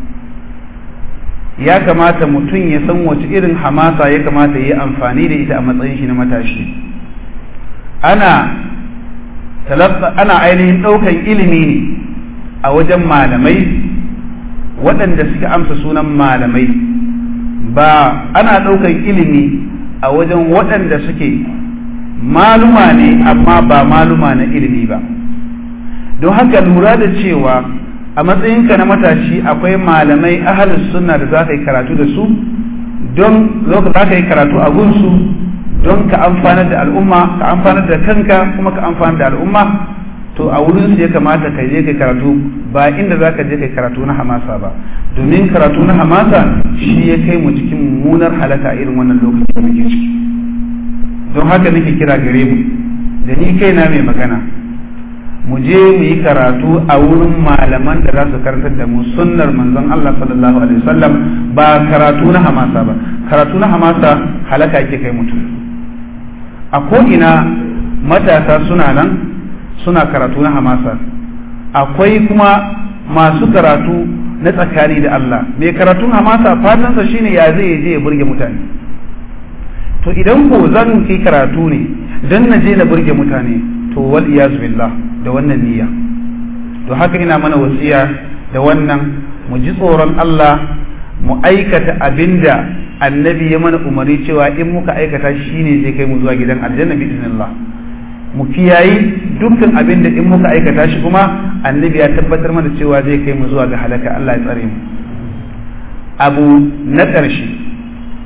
ya kamata mutum ya san wace irin hamasa ya kamata ya yi amfani da ita a matsayin shi na matashi ana ana ainihin ɗaukan ilimi ne a wajen malamai waɗanda suka amsa sunan malamai ba ana ɗaukan ilimi a wajen waɗanda suke maluma ne amma ba maluma na ilimi ba don haka lura da cewa a matsayinka na matashi akwai malamai ahalus sunna da za ka yi karatu da su don za ka yi karatu a gunsu don ka amfanar da al'umma ka amfanar da kanka kuma ka amfanar da al'umma to a wurin su ya kamata ka je kai karatu ba inda za ka je kai karatu na hamasa ba domin karatu na hamasa shi ya kai mu cikin mummunar halaka irin wannan lokacin da muke ciki don haka nake kira gare mu da ni kaina mai magana mu je mu yi karatu a wurin malaman da za su karantar da mu sunnar manzon Allah sallallahu alaihi wasallam ba karatu na hamasa ba karatu na hamasa halaka yake kai mutum a ko'ina matasa suna nan suna karatu na hamasa akwai kuma masu karatu na tsakani da Allah mai karatun hamasa fatansa shine ya zai je ya burge mutane to idan ko zan yi karatu ne don na je na burge mutane to wal iyaz billah da wannan niyya to haka ina mana wasiya da wannan mu ji tsoron Allah mu aikata abinda annabi ya mana umarni cewa in muka aikata shi ne zai kai mu zuwa gidan aljanna bi iznillah mu kiyayi dukkan abin da in muka aikata shi kuma annabi ya tabbatar mana cewa zai kai mu zuwa ga halaka Allah ya tsare mu abu na ƙarshe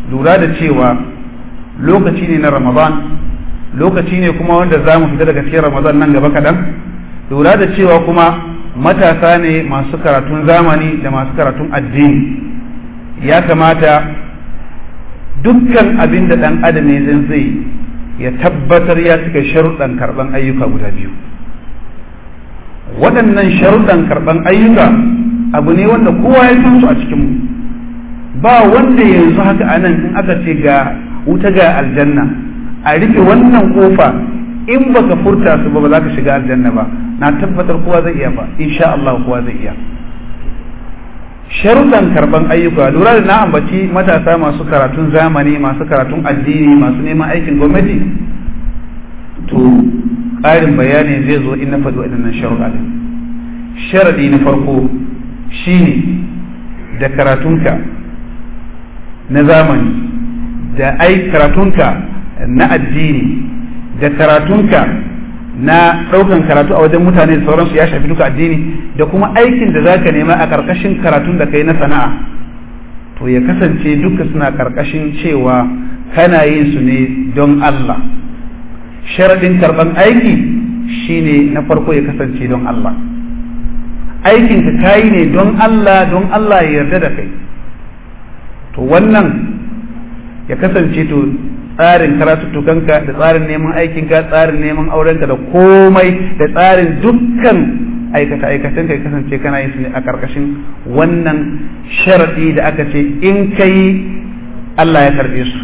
lura da cewa lokaci ne na ramadan lokaci ne kuma wanda za mu fita daga cikin ramadan nan gaba kaɗan lura da cewa kuma matasa ne masu karatun zamani da masu karatun addini ya kamata dukkan abin da ɗan adam ya zai ya tabbatar ya cika sharuɗan karɓan ayyuka guda biyu waɗannan sharuɗan karɓan ayyuka abu ne wanda kowa ya san su a cikinmu ba wanda yanzu haka anan in aka ce ga wuta ga aljanna a rufe wannan kofa in baka furta su ba ba za ka shiga aljanna ba na tabbatar kowa zai iya ba insha Allah kowa zai iya sharuɗan karɓan ayyuka lura da na ambaci matasa masu karatun zamani masu karatun addini masu neman aikin gwamnati to ƙarin bayani zai zo in na faɗi waɗannan sharuɗa ɗin sharaɗi na farko shine da karatunka na zamani da ai karatunka na addini da karatunka na ɗaukan karatu a wajen mutane da sauransu ya shafi duka addini da kuma aikin da zaka nema a ƙarƙashin karatun da kai na sana'a to ya kasance duka suna ƙarƙashin cewa kana yin su ne don Allah sharaɗin karɓan aiki shine na farko ya kasance don Allah aikin ka kayi ne don Allah don Allah ya yarda da kai to wannan ya kasance to tsarin karatuttukanka da tsarin neman aikinka tsarin neman aurenka da komai da tsarin dukkan aikata-aikatan ka kasance kana yin su ne a ƙarƙashin wannan sharaɗi da aka ce in ka yi Allah ya karɓe su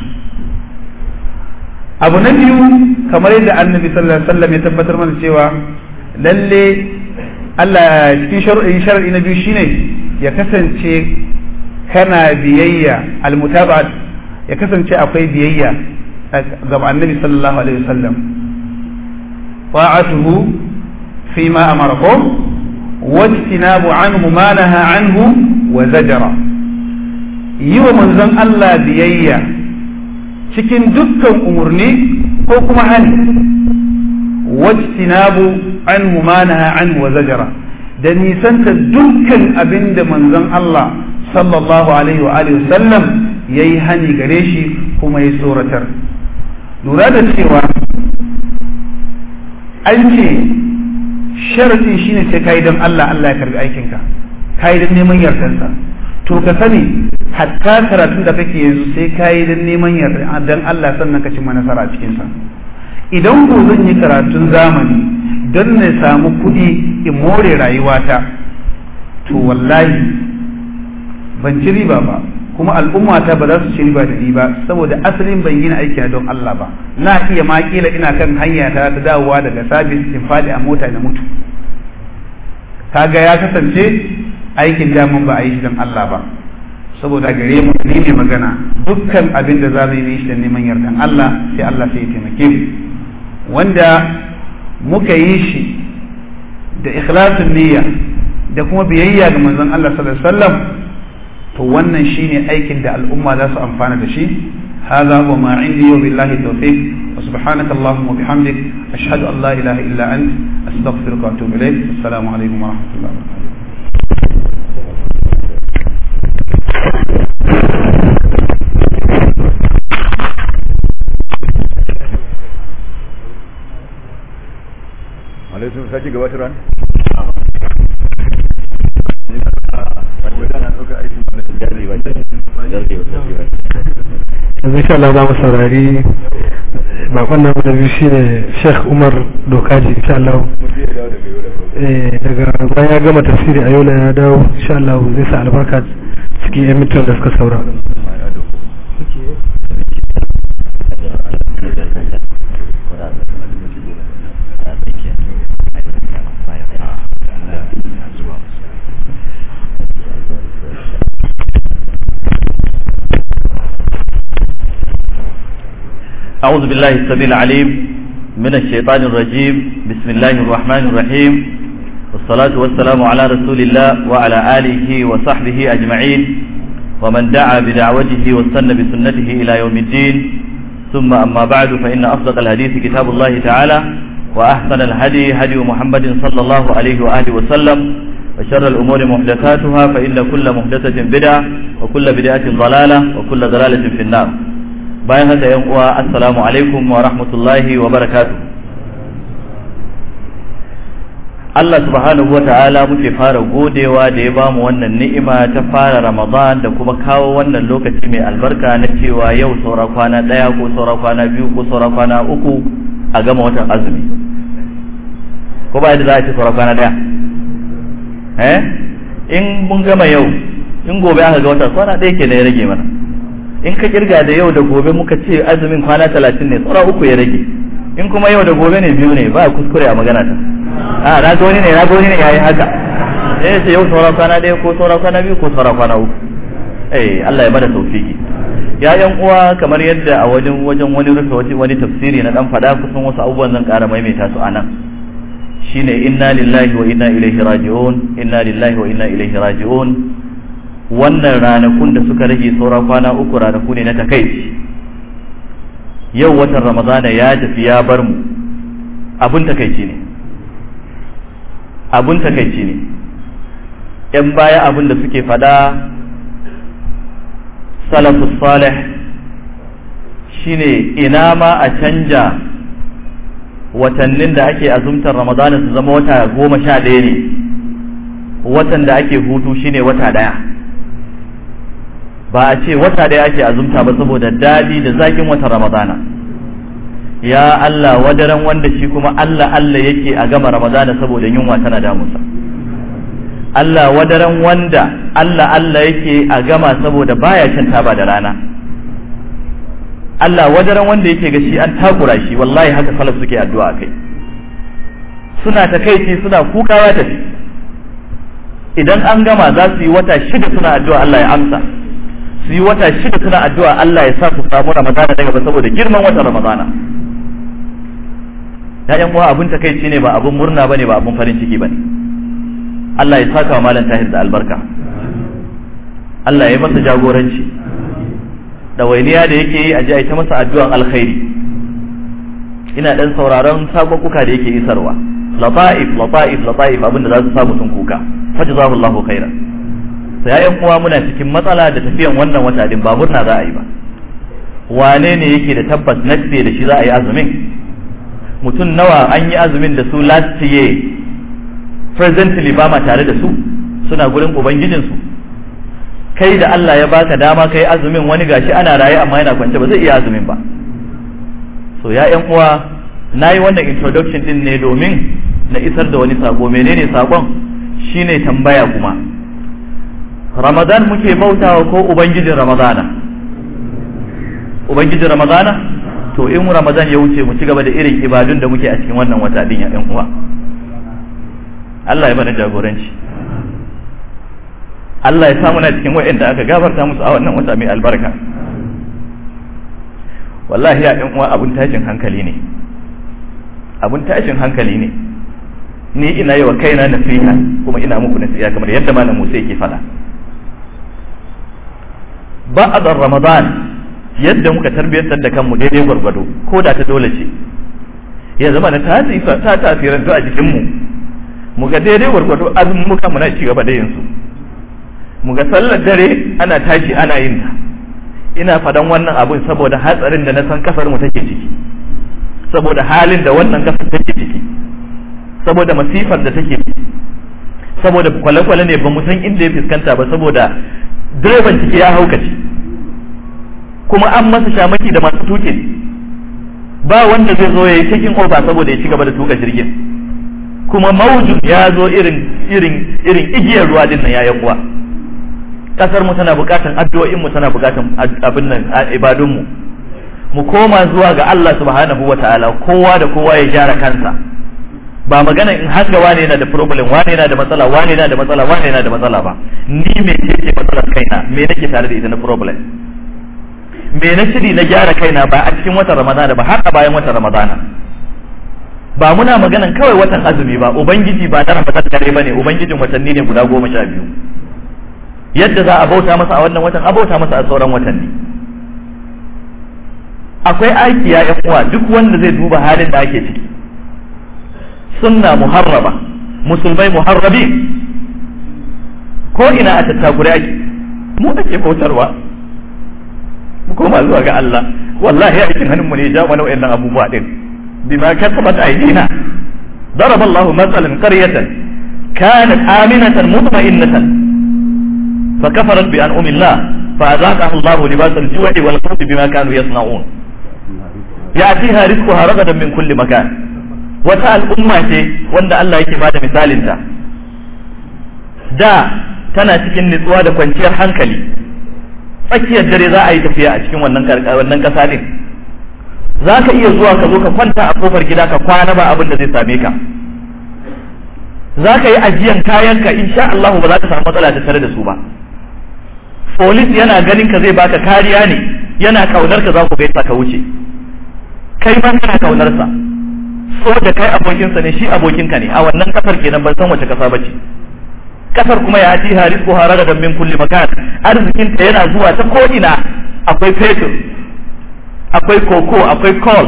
abu na biyu kamar yadda annabi sallallahu alaihi wasallam ya tabbatar mana cewa lalle Allah cikin sharaɗi na biyu shine ya kasance kana biyayya almutaba'at ya kasance akwai biyayya ga annabi sallallahu alaihi wasallam ta'atuhu fi ma amarakum wajtinabu anhu ma naha anhu wa zajara yi wa manzon Allah biyayya cikin dukkan umurni ko kuma hani wajtinabu anhu ma naha anhu wa zajara da nisanta dukkan abin da manzon Allah sallallahu alaihi wa alihi wasallam yayi hani gare shi kuma ya tsoratar lura da cewa an ce sharadin shine sai kai don Allah Allah ya karbi aikinka kai don neman yardansa to ka sani hatta karatun da kake yanzu sai kai don neman yardan dan Allah sannan ka cimma nasara a cikin sa idan ko zan yi karatun zamani don na samu kuɗi in more rayuwata to wallahi ban ci riba ba kuma al'umma ta ba za su ci riba da ni ba saboda asalin ban gina aiki don Allah ba na iya ma kila ina kan hanya ta ta dawowa daga sabis in fadi a mota na mutu kaga ya kasance aikin daman ba a yi shi don Allah ba saboda gare mu ni ne magana dukkan abin da za mu yi shi da neman yardan Allah sai Allah sai ya taimake mu wanda muka yi shi da ikhlasin niyya da kuma biyayya ga manzon Allah sallallahu alaihi wasallam to wannan shine aikin da al'umma za su amfana da shi هذا وما عندي وبالله التوفيق وسبحانك اللهم وبحمدك أشهد أن لا إله إلا أنت أستغفرك وأتوب إليك السلام عليكم ورحمة الله وبركاته alaikum sake gabatar ran yanzu insha Allah za mu saurari bakon namu da biyu shine Sheikh Umar Dokaji insha Allah eh daga bayan ya gama tafsiri a yau ya dawo insha Allah zai sa albarka cikin yan mintan da suka saura أعوذ بالله السميع العليم من الشيطان الرجيم بسم الله الرحمن الرحيم والصلاة والسلام على رسول الله وعلى آله وصحبه أجمعين ومن دعا بدعوته واستنى بسنته إلى يوم الدين ثم أما بعد فإن أصدق الحديث كتاب الله تعالى وأحسن الهدي هدي محمد صلى الله عليه وآله وسلم وشر الأمور محدثاتها فإن كل محدثة بدعة وكل بدعة ضلالة وكل ضلالة في النار bayan haka yan uwa assalamu alaikum wa rahmatullahi wa barakatuh Allah subhanahu wa ta'ala muke fara godewa da ya bamu wannan ni'ima ta fara Ramadan da kuma kawo wannan lokaci mai albarka na cewa yau saura kwana ɗaya ko saura kwana biyu ko saura kwana uku a gama watan azumi ko ba yadda za a ce saura kwana ɗaya eh in mun gama yau in gobe aka ga wata kwana ɗaya ke ya rage mana in ka kirga da yau da gobe muka ce azumin kwana talatin ne saura uku ya rage in kuma yau da gobe ne biyu ne ba kuskure a magana ta a na ga wani ne na ga wani ne yayi haka eh sai yau saura kwana ɗaya ko saura kwana biyu ko saura kwana uku eh Allah ya bada tawfiki ya yan uwa kamar yadda a wajen wajen wani rufe wani tafsiri na dan fada kusan wasu abubuwan zan ƙara maimaita su anan shine inna lillahi wa inna ilaihi raji'un inna lillahi wa inna ilaihi raji'un wannan ranakun da suka rage saura kwana uku ranaku ne na takaici yau watan ramadana ya tafi ya bar mu abun takaici ne abun takaici ne ‘yan baya abun da suke fada salafus salih shine ina ma a canja watannin da ake azumtar ramadana su zama wata goma sha ɗaya ne watan da ake hutu shine wata ɗaya ba a ce wata ɗaya ake azumta ba saboda daɗi da zakin watan ramadana ya Allah wadaran wanda shi kuma Allah Allah yake a gama ramadana saboda yunwa tana damunsa Allah wadaran wanda Allah Allah yake a gama saboda baya shan taba da rana Allah wadaran wanda yake ga shi an takura shi wallahi haka salaf suke addu'a kai suna takaici suna kukawa tafi idan an gama za su yi wata shida suna addu'a Allah ya amsa su yi wata shida suna addu'a Allah ya sa su samu ramadana daga ba saboda girman wata ramadana ya uwa abun takaici ne ba abun murna bane ba abun farin ciki bane Allah ya saka wa malam tahir da albarka Allah ya masa jagoranci ɗawainiya da yake yi a ji a ta masa addu'an alkhairi ina ɗan sauraron sabakuka da yake isarwa lata'if lata'if lata'if abinda za su samu sun kuka fajazahu Allahu khairan sai yayan uwa muna cikin matsala da tafiyan wannan wata din ba murna za a yi ba wane ne yake da tabbas next day da shi za a yi azumin mutum nawa an yi azumin da su last year presently ba ma tare da su suna gurin ubangijinsu kai da Allah ya baka dama kai azumin wani gashi ana raye amma yana kwance ba zai iya azumin ba so ya yan uwa na yi wannan introduction din ne domin na isar da wani sako menene sakon shine tambaya kuma ramadan muke bautawa ko ubangijin ramadana ubangijin ramadana to in ramadan ya wuce mu ci gaba da irin ibadun da muke a cikin wannan wata din ya yan uwa Allah ya bada jagoranci Allah ya samu na cikin wa'anda aka gafarta musu a wannan wata mai albarka wallahi ya ɗan uwa abun tashin hankali ne abun tashin hankali ne ni ina yi wa kaina nasiha kuma ina muku nasiha kamar yadda malam Musa yake faɗa ba'ad ramadan yadda muka tarbiyyantar da kanmu daidai gwargwado ko da ta dole ce ya zama na ta tasirantu a jikinmu mu ga daidai gwargwado azumin muka muna ci gaba da yin su mu ga sallar dare ana tashi ana yin ta ina fadan wannan abun saboda hatsarin da na san kasar mu take ciki saboda halin da wannan kasar take ciki saboda masifar da take saboda kwale-kwale ne ba mu san inda ya fuskanta ba saboda direban ciki ya haukace kuma an masa shamaki da masu tukin ba wanda zai zo ya yi taking over saboda ya ci gaba da tuka jirgin kuma maujin ya zo irin irin irin igiyar ruwa din nan ya uwa kasar mu tana bukatan addu'o'in mu tana bukatan abin nan ibadun mu mu koma zuwa ga Allah subhanahu wataala kowa da kowa ya gyara kansa ba magana in hanga wane yana da problem wane yana da matsala wane yana da matsala wane yana da matsala ba ni me ce matsalar kaina me nake tare da ita na problem me na shiri na gyara kaina ba a cikin watan ramadana ba har a bayan watan ramadana ba muna maganan kawai watan azumi ba ubangiji ba na ramadan kare bane ubangijin watanni ne guda goma sha biyu yadda za a bauta masa a wannan watan a bauta masa a sauran watanni akwai aiki ya yan uwa duk wanda zai duba halin da ake ciki sunna muharraba musulmai muharrabi ko ina a tattakure ake mu ake bautarwa mu koma zuwa ga Allah wallahi aikin hannun mu ne ja mana wayannan abubuwa din bima kasabat aydina ضرب الله مثلا قرية كانت آمنة مطمئنة فكفرت بأنعم الله فأذاقها الله لباس الجوع والخوف بما كانوا يصنعون يأتيها رزقها رغدا من كل مكان wata al'umma ce wanda Allah yake bada misalinta da tana cikin nutsuwa da kwanciyar hankali tsakiyar dare za a yi tafiya a cikin wannan wannan kasa din za ka iya zuwa ka zo ka kwanta a kofar gida ka kwana ba abin da zai same ka za ka yi ajiyan kayanka insha Allah ba za ka samu matsala ta tare da su ba polis yana ganin ka zai baka kariya ne yana kaunar ka za ku gaisa ka wuce kai ma kana kaunar sa so da kai abokinsa ne shi abokinka ne a wannan kasar kenan ban san wace kasa bace kasar kuma ya ati haris ko haragadan min kulli makan arzikin ta yana zuwa ta ko ina akwai fetur akwai koko akwai coal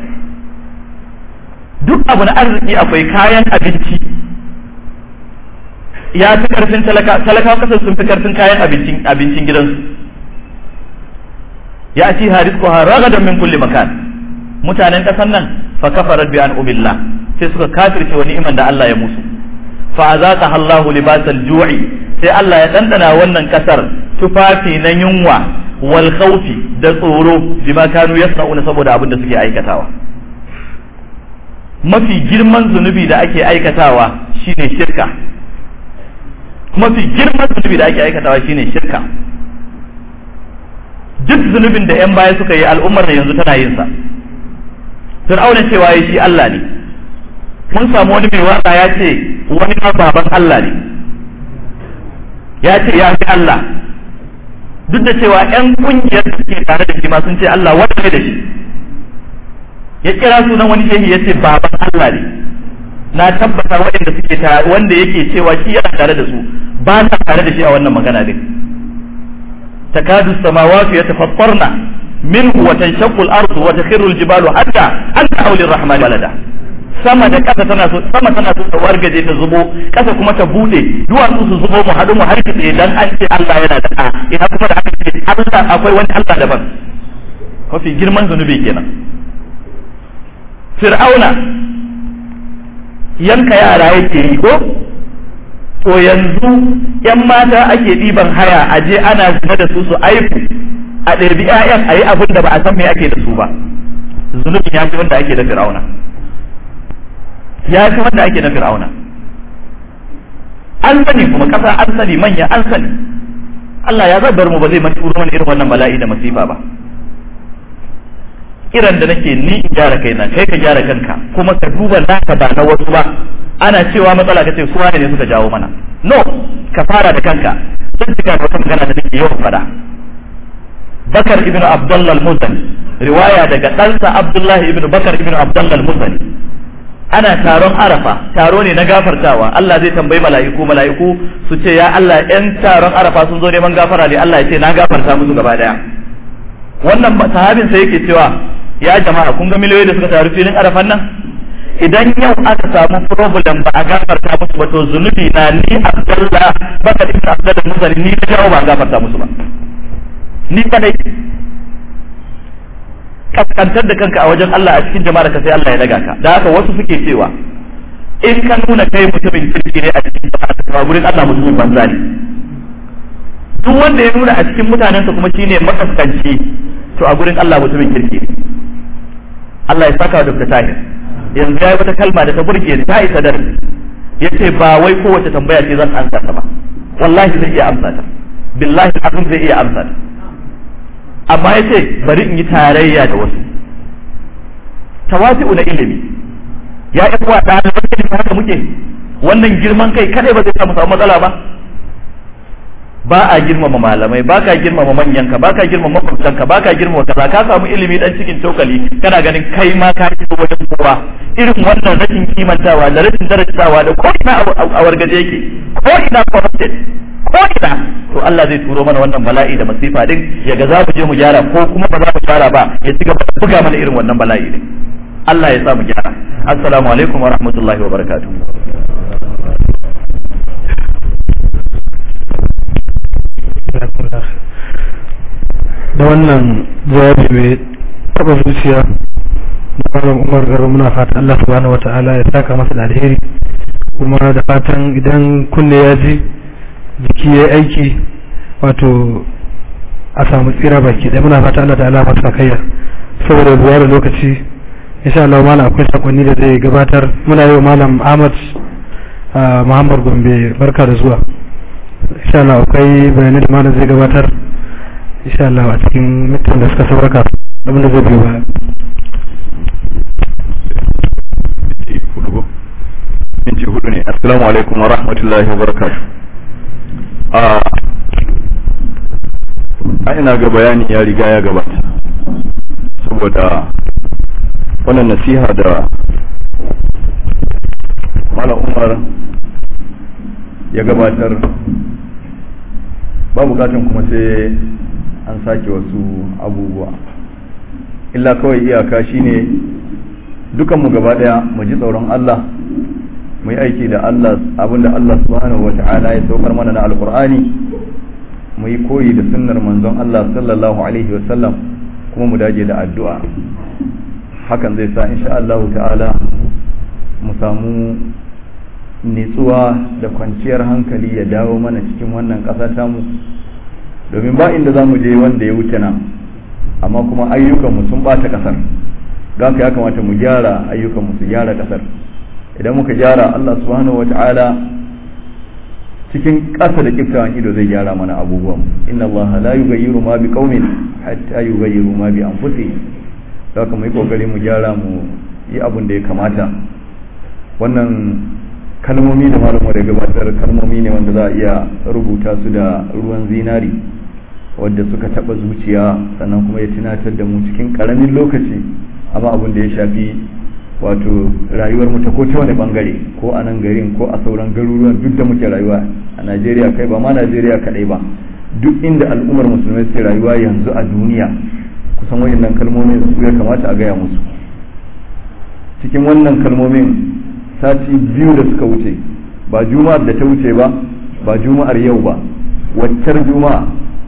duk abu na arziki akwai kayan abinci ya fi karfin talaka talakawa kasar sun fi karfin kayan abincin abincin gidansu ya ci haris ko haragadan min kulli makan mutanen kasar nan fa kafarat bi an ubillah sai suka kafirce wa ni'iman da Allah ya musu fa azaka Allahu libasal ju'i sai Allah ya dandana wannan kasar tufafi na yunwa wal khawfi da tsoro bima kanu yasna'una saboda abin da suke aikatawa mafi girman zunubi da ake aikatawa shine shirka mafi girman zunubi da ake aikatawa shine shirka duk zunubin da yan baya suka yi al'ummar da yanzu tana yin sa fir'auna cewa ya shi Allah ne mun samu wani mai waka ya ce wani ma baban Allah ne ya ce ya fi Allah duk da cewa yan kungiyar da suke tare da shi ma sun ce Allah wanda ne da shi ya kira sunan wani shehi ya ce baban Allah ne na tabbata waɗanda suke tare wanda yake cewa shi yana tare da su ba na tare da shi a wannan magana din takadu samawati yatafattarna منه وتنشق الارض وتخر الجبال حتى ان دعوا للرحمن ولدا sama da kasa tana so sama tana so ta wargaje ta zubo kasa kuma ta bude duwatsu su zubo mu haɗu mu har kitse dan an ce Allah yana da ɗa ina kuma da aka ce Allah akwai wani Allah daban mafi girman zunubi kenan fir'auna yanka yara yake yi ko to yanzu yan mata ake ɗiban haya aje ana zina da su su aiku a ɗabi ‘ya'yan a yi abin da ba a san me ake da su ba zunubin ya fi wanda ake da fir'auna ya fi wanda ake da fir'auna an sani kuma ƙasa an sani manya an sani Allah ya zabar mu ba zai mati mana irin wannan bala'i da masifa ba kiran da nake ni in gyara kaina kai ka gyara kanka kuma ka duba naka ba na wasu ba ana cewa matsala ka ce su ne suka jawo mana no ka fara da kanka sun cika da wata magana da nake yawan fada bakar ibn abdullah al-muzani riwaya daga ɗansa abdullahi ibn bakar ibn abdullah al-muzani ana taron arafa taro ne na gafartawa Allah zai tambayi mala'iku mala'iku su ce ya Allah yan taron arafa sun zo neman gafara ne Allah ya ce na gafarta musu gaba daya wannan sahabin sai yake cewa ya jama'a kun ga miliyoyi da suka taru filin arafan nan idan yau aka samu problem ba a gafarta musu ba to zunubi na ni abdullah bakar ibn abdullah al-muzani ni da ba a gafarta musu ba ni kadai kaskantar da kanka a wajen Allah a cikin jama'ar ka sai Allah ya daga ka da haka wasu suke cewa in ka nuna kai mutumin kirki ne a cikin jama'ar ka gurin Allah mutumin banza ne duk wanda ya nuna a cikin mutanensa kuma shine makaskanci to a gurin Allah mutumin kirki ne Allah ya saka da tahir yanzu ya yi wata kalma da ta burge ta isa da yace ba wai kowace tambaya ce zan amsa ta ba wallahi zai iya amsa ta billahi azum zai iya amsa ta amma ya ce bari in yi tarayya da wasu tawasi'u na ilimi ya yi kuwa ɗaliban ilimi haka muke wannan girman kai kadai ba zai samu samu matsala ba ba a girmama malamai ba ka girmama manyanka ba ka girmama makwabtanka ba ka girmama kaza ka samu ilimi dan cikin cokali kana ganin kai ma ka ci wajen kowa irin wannan rashin kimantawa da rashin darajawa da ko ina a wargaje yake ko ina corrupted ko ina to Allah zai turo mana wannan bala'i da masifa din ya ga za mu je mu gyara ko kuma ba za mu gyara ba ya ci gaba da buga mana irin wannan bala'i din Allah ya sa mu gyara assalamu alaikum wa rahmatullahi wa barakatuh da wannan jawabi mai taba zuciya na malam umar garba muna fatan Allah subhanahu wata'ala ya saka masa da alheri kuma da fatan idan kunne ya ji jiki ya aiki wato a samu tsira baki ɗaya muna fatan Allah ta'ala masa kayya saboda buwa da lokaci insha Allah malam akwai sakonni da zai gabatar muna yi wa malam Ahmad Muhammad Gombe barka da zuwa insha Allah akwai bayanai da malam zai gabatar insha Allah a cikin mutum da suka sauraka abin da zai biyo baya minti hudu ne assalamu alaikum wa rahmatullahi wa barakatuh a ina ga bayani ya riga ya gabata saboda wannan nasiha da malam umar ya gabatar ba bukatan kuma sai an sake wasu abubuwa illa kawai iyaka shine dukanmu gaba daya mu ji tsoron Allah mu yi aiki da Allah abinda Allah subhanahu wa ta'ala ya saukar mana na alkur'ani mu yi koyi da sunnar manzon Allah sallallahu alaihi wa sallam kuma mu daje da addu'a hakan zai sa insha Allah ta'ala mu samu nitsuwa da kwanciyar hankali ya dawo mana cikin wannan ƙasa tamu domin ba inda za mu je wanda ya wuce nan amma kuma ayyukanmu sun ɓata ƙasar don haka ya kamata mu gyara ayyukanmu su gyara ƙasar idan muka gyara Allah subhanahu wa ta'ala cikin ƙasa da kiftawan ido zai gyara mana abubuwan inna Allah la yughayyiru ma biqaumin hatta yughayyiru ma bi anfusihim don haka mu yi kokari mu gyara mu yi abin da ya kamata wannan kalmomi da malamu da gabatar kalmomi ne wanda za a iya rubuta su da ruwan zinari wadda suka taba zuciya sannan kuma ya tunatar da mu cikin karamin lokaci amma abin da ya shafi wato rayuwar mu ta ko ta wani bangare ko a nan garin ko a sauran garuruwan duk da muke rayuwa a Najeriya kai ba ma Najeriya kadai ba duk inda al'ummar musulmai suke rayuwa yanzu a duniya kusan wayannan kalmomin su ya kamata a gaya musu cikin wannan kalmomin sati biyu da suka wuce ba juma'ar da ta wuce ba ba juma'ar yau ba waccar juma'a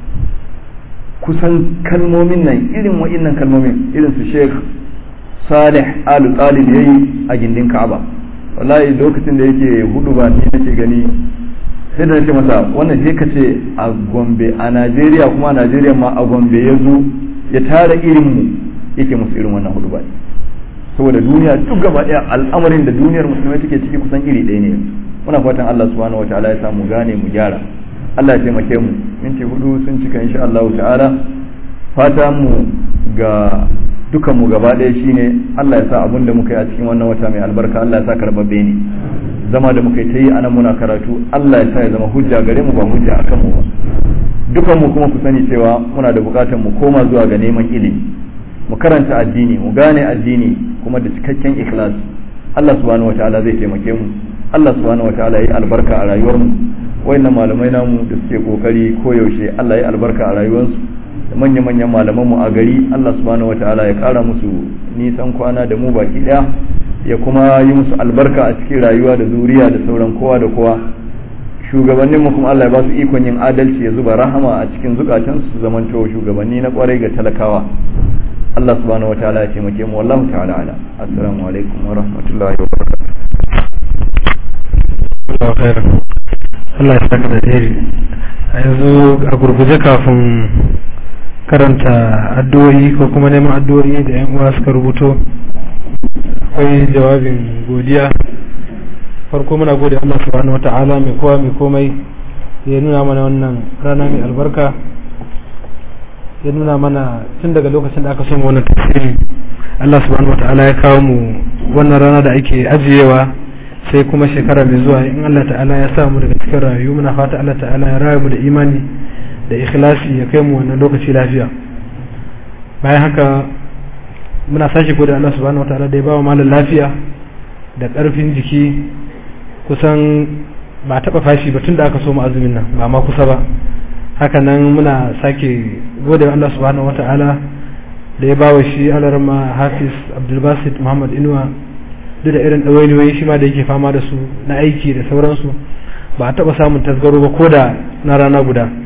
kusan kalmomin nan irin wa'innan kalmomin irin su sheikh salih alu talib yayi a gindin ka'aba wallahi lokacin da yake hudu ba ni nake gani sai da nake masa wannan je ka ce a gombe a najeriya kuma a najeriya ma a gombe ya zo ya tara irin mu yake musu irin wannan hudu ba saboda duniya duk gaba daya al'amarin da duniyar musulmai take ciki kusan iri ɗaya ne muna fatan Allah subhanahu wataala ya samu gane mu gyara Allah ya taimake mu minti hudu sun cika insha Allah ta'ala fata mu ga dukan mu gaba ɗaya shine Allah ya sa abin da muka yi a cikin wannan wata mai albarka Allah ya sa karbabbe ne zama da muka yi ta yi anan muna karatu Allah ya sa ya zama hujja gare mu ba hujja akan mu ba dukan mu kuma ku sani cewa muna da bukatar mu koma zuwa ga neman ilimi mu karanta addini mu gane addini kuma da cikakken ikhlas Allah subhanahu wataala zai taimake mu Allah subhanahu wataala ya yi albarka a rayuwar mu wayannan malamai namu da suke kokari koyaushe Allah ya yi albarka a rayuwarsu da manya-manyan malaman mu a gari Allah subhanahu wataala ya kara musu nisan kwana da mu baki daya ya kuma yi musu albarka a cikin rayuwa da zuriya da sauran kowa da kowa shugabannin mu kuma Allah ya ba su ikon yin adalci ya zuba rahama a cikin zukatansu su zamanto shugabanni na kwarai ga talakawa Allah subhanahu wa ta'ala ya taimake mu wallahu ta'ala ala assalamu alaikum wa rahmatullahi wa barakatuh Allah ya saka da dare a yanzu a gurguje kafin karanta addu'o'i ko kuma neman addu'o'i da yan uwa suka rubuto akwai jawabin godiya farko muna gode Allah subhanahu wata'ala mai kowa mai komai ya nuna mana wannan rana mai albarka ya nuna mana tun daga lokacin da aka soma wannan tafsiri Allah subhanahu wata'ala ya kawo mu wannan rana da ake ajiyewa sai kuma shekara mai zuwa in Allah ta'ala ya sa mu daga cikin rayu muna fata Allah ta'ala ya rayu mu da imani da ikhlasi ya kai mu wannan lokaci lafiya bayan haka muna sashi gode Allah subhanahu wata'ala da ya ba wa malam lafiya da ƙarfin jiki kusan ba taɓa fashi ba tun da aka so mu azumin nan ba ma kusa ba hakanan muna sake gode wa Allah subhanahu wata'ala da ya bawa shi alarma hafiz abdulbasit muhammad inuwa duk da irin ɗawainiyoyi shi ma da yake fama da su na aiki da sauransu ba a taɓa samun tasgaro ba ko da na rana guda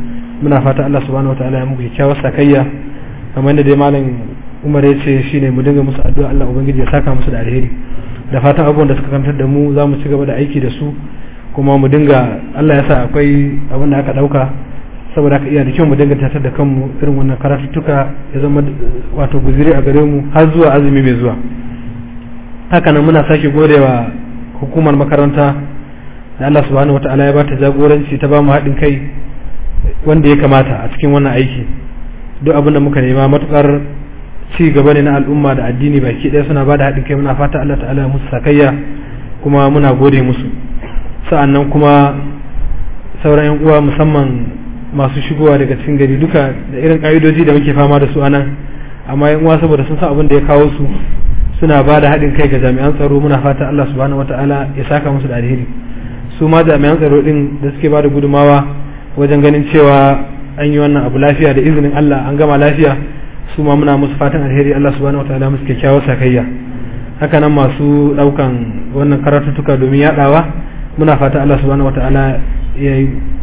muna fata Allah subhanahu wataala ya muku kyakkyawar sakayya kamar yadda dai malam Umar ya ce shine mu dinga musu addu'a Allah ubangiji ya saka musu da alheri da fatan abubuwan da suka kantar da mu za mu ci gaba da aiki da su kuma mu dinga Allah ya sa akwai abin da aka dauka saboda haka iya da kyau mu dinga tattar da kanmu irin wannan karatuttuka ya zama wato guziri a gare mu har zuwa azumi mai zuwa haka nan muna sake godewa hukumar makaranta da Allah subhanahu wataala ya bata jagoranci ta ba mu haɗin kai wanda ya kamata a cikin wannan aiki duk abin da muka nema matukar ci gaba ne na al'umma da addini baki ɗaya suna bada haɗin kai muna fata Allah ta'ala ya musu sakayya kuma muna gode musu sa'annan kuma sauran yan uwa musamman masu shigowa daga cikin gari duka da irin ka'idoji da muke fama da su anan amma yan uwa saboda sun san abin da ya kawo su suna ba da haɗin kai ga jami'an tsaro muna fata Allah subhanahu wata'ala ya saka musu da alheri su ma jami'an tsaro din da suke ba da gudumawa wajen ganin cewa an yi wannan abu lafiya da izinin Allah an gama lafiya su ma muna musu fatan alheri Allah subhanahu wata'ala musu kyakkyawar sakayya haka nan masu ɗaukan wannan karatuttuka domin yaɗawa muna fata Allah subhanahu wata'ala ya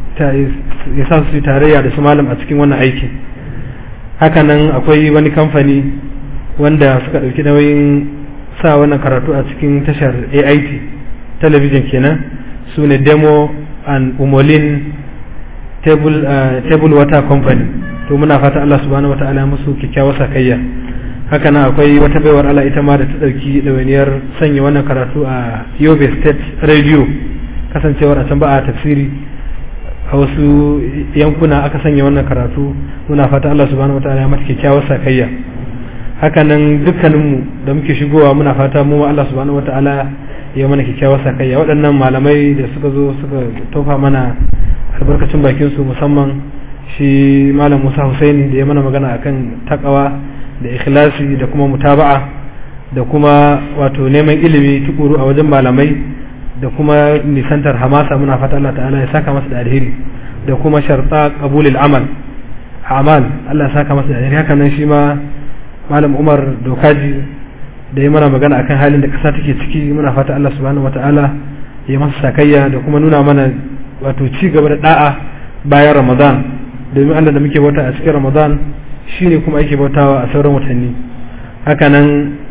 ya sa su tarayya da su malam a cikin wannan aiki hakanan akwai wani kamfani wanda suka ɗauki nauyin sa wannan karatu a cikin tashar ait talabijin kenan su ne demo and umolin table, uh, table water company to muna fata Allah subhanahu wa ta'ala musu kyakkyawar sakayya hakanan akwai wata baiwar Allah ita ma da ta ɗauki ɗawainiyar sanya wannan karatu a yobe state radio kasancewar a can ba a tafsiri a wasu yankuna aka sanya wannan karatu muna fata Allah subhanahu wataala ya mata kyakkyawar sakayya hakanan dukkaninmu da muke shigowa muna fata mu ma Allah subhanahu wataala ya mana kyakkyawar sakayya waɗannan malamai da suka zo suka tofa mana albarkacin bakin su musamman shi malam Musa Husaini da ya mana magana akan takawa da ikhlasi da kuma mutaba'a da kuma wato neman ilimi tukuru a wajen malamai da kuma nisantar hamasa muna fata Allah ta'ala ya saka masa da alheri da kuma sharta qabulil amal amal Allah ya saka masa da alheri haka nan shi ma malam Umar Dokaji da ya mana magana akan halin da kasa take ciki muna fata Allah subhanahu wata'ala ya masa sakayya da kuma nuna mana wato ci gaba da da'a bayan Ramadan domin Allah da muke bauta a cikin Ramadan shine kuma ake bautawa a sauran watanni haka nan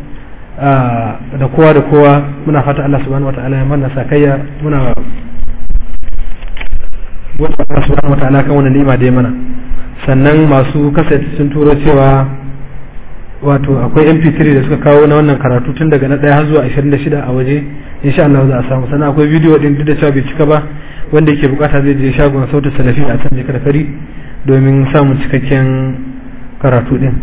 da kowa da kowa muna fata Allah subhanahu wata'ala ya mana sakayya muna wata Allah subhanahu wata'ala kan wannan ni'ima da ya mana sannan masu kasance sun turo cewa wato akwai mp3 da suka kawo na wannan karatu tun daga na ɗaya har zuwa 26 a waje insha Allah za a samu sannan akwai bidiyo din duk da cewa bai cika ba wanda yake bukata zai je shagon sautin salafi a can jikar fari domin samun cikakken karatu din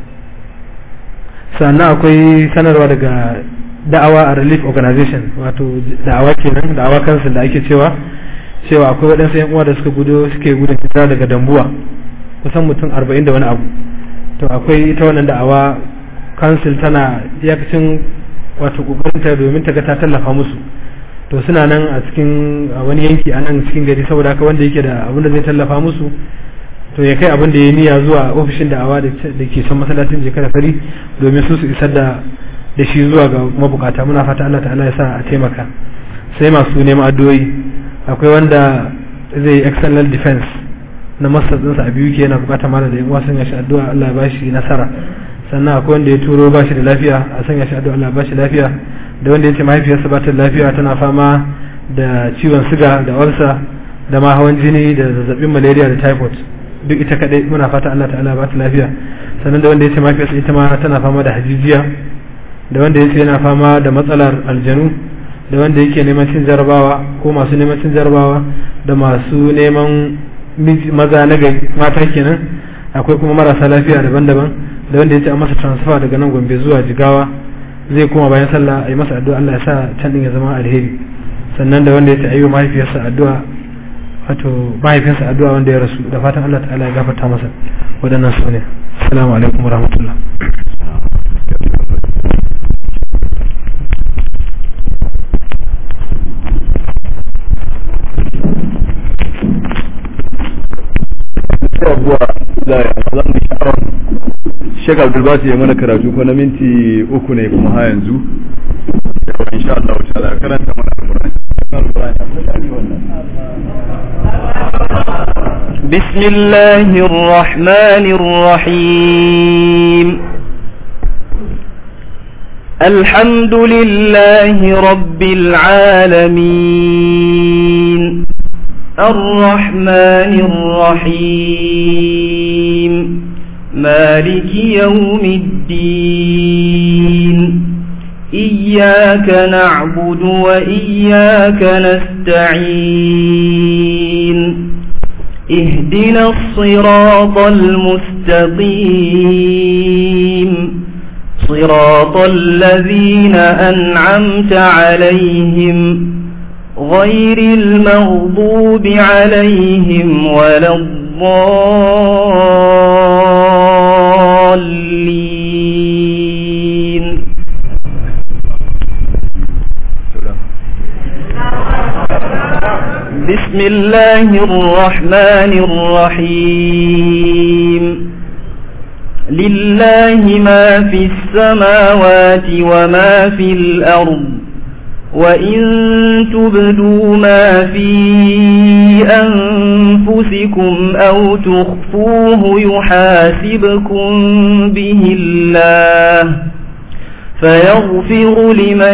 sannan akwai sanarwa daga da'awa a relief organization wato da'awa kenan da'awa council da ake cewa cewa akwai waɗansu yan uwa da suka gudo suke gudun hijira daga dambuwa kusan mutum arba'in da wani abu to akwai ita wannan da'awa council tana iyakacin wato kokarinta domin ta ga ta tallafa musu to suna nan a cikin wani yanki a nan cikin gari saboda haka wanda yake da abin da zai tallafa musu to ya kai abin da ya niyya zuwa ofishin da'awa da ke son masallacin jikar fari domin su su isar da da shi zuwa ga mabukata muna fata Allah ta'ala ya sa a taimaka sai masu neman addu'o'i akwai wanda zai yi external defense na master ɗinsa a biyu ke yana bukata mana da yan uwa sanya shi addu'a Allah ya bashi nasara sannan akwai wanda ya turo ba shi da lafiya a sanya shi addu'a Allah ya bashi lafiya da wanda ya ce mahaifiyarsa ba ta lafiya tana fama da ciwon siga da ulcer da ma hawan jini da zazzabin malaria da typhoid duk ita kadai muna fata Allah ta'ala ba ta lafiya sannan da wanda ya ce mahaifiyarsa ita ma tana fama da hajijiya da wanda ya ce yana fama da matsalar aljanu da wanda yake neman cin jarabawa ko masu neman cin jarabawa da masu neman maza na gari mata kenan akwai kuma marasa lafiya daban-daban da wanda ya ce a masa transfer daga nan gombe zuwa jigawa zai koma bayan sallah a yi masa addu'a Allah ya sa can din ya zama alheri sannan da wanda ya ce a yi wa mahaifiyarsa addu'a wato mahaifinsa addu'a wanda ya rasu da fatan Allah ta'ala ya gafarta masa waɗannan su ne assalamu alaikum warahmatullah abuwa da za mu sha'awar Sheikh Abdul Basi ya mana karatu ko na minti uku ne kuma ha yanzu yawa insha Allah ta'ala karanta mana Al-Qur'ani بسم الله الرحمن الرحيم الحمد لله رب العالمين الرحمن الرحيم مالك يوم الدين إياك نعبد وإياك نستعين اهدنا الصراط المستقيم صراط الذين أنعمت عليهم غير المغضوب عليهم ولا الضالين بسم الله الرحمن الرحيم لله ما في السماوات وما في الأرض وإن تبدوا ما في أنفسكم أو تخفوه يحاسبكم به الله فيغفر لمن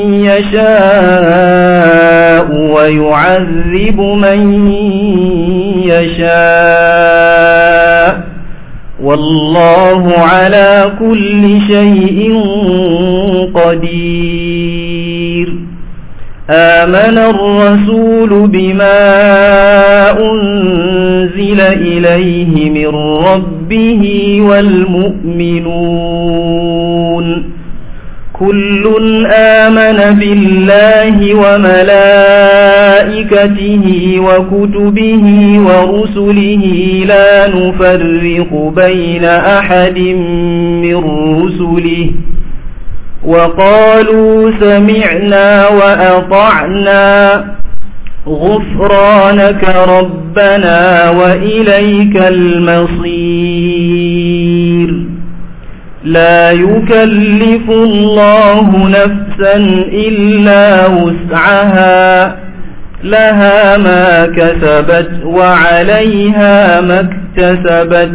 يشاء ويعذب من يشاء والله على كل شيء قدير آمن الرسول بما أنزل إليه من ربه والمؤمنون كل آمن بالله وملائكته وكتبه ورسله لا نفرق بين أحد من رسله وقالوا سمعنا وأطعنا غفرانك ربنا وإليك المصير لا يكلف الله نفسا إلا وسعها لها ما كسبت وعليها ما اكتسبت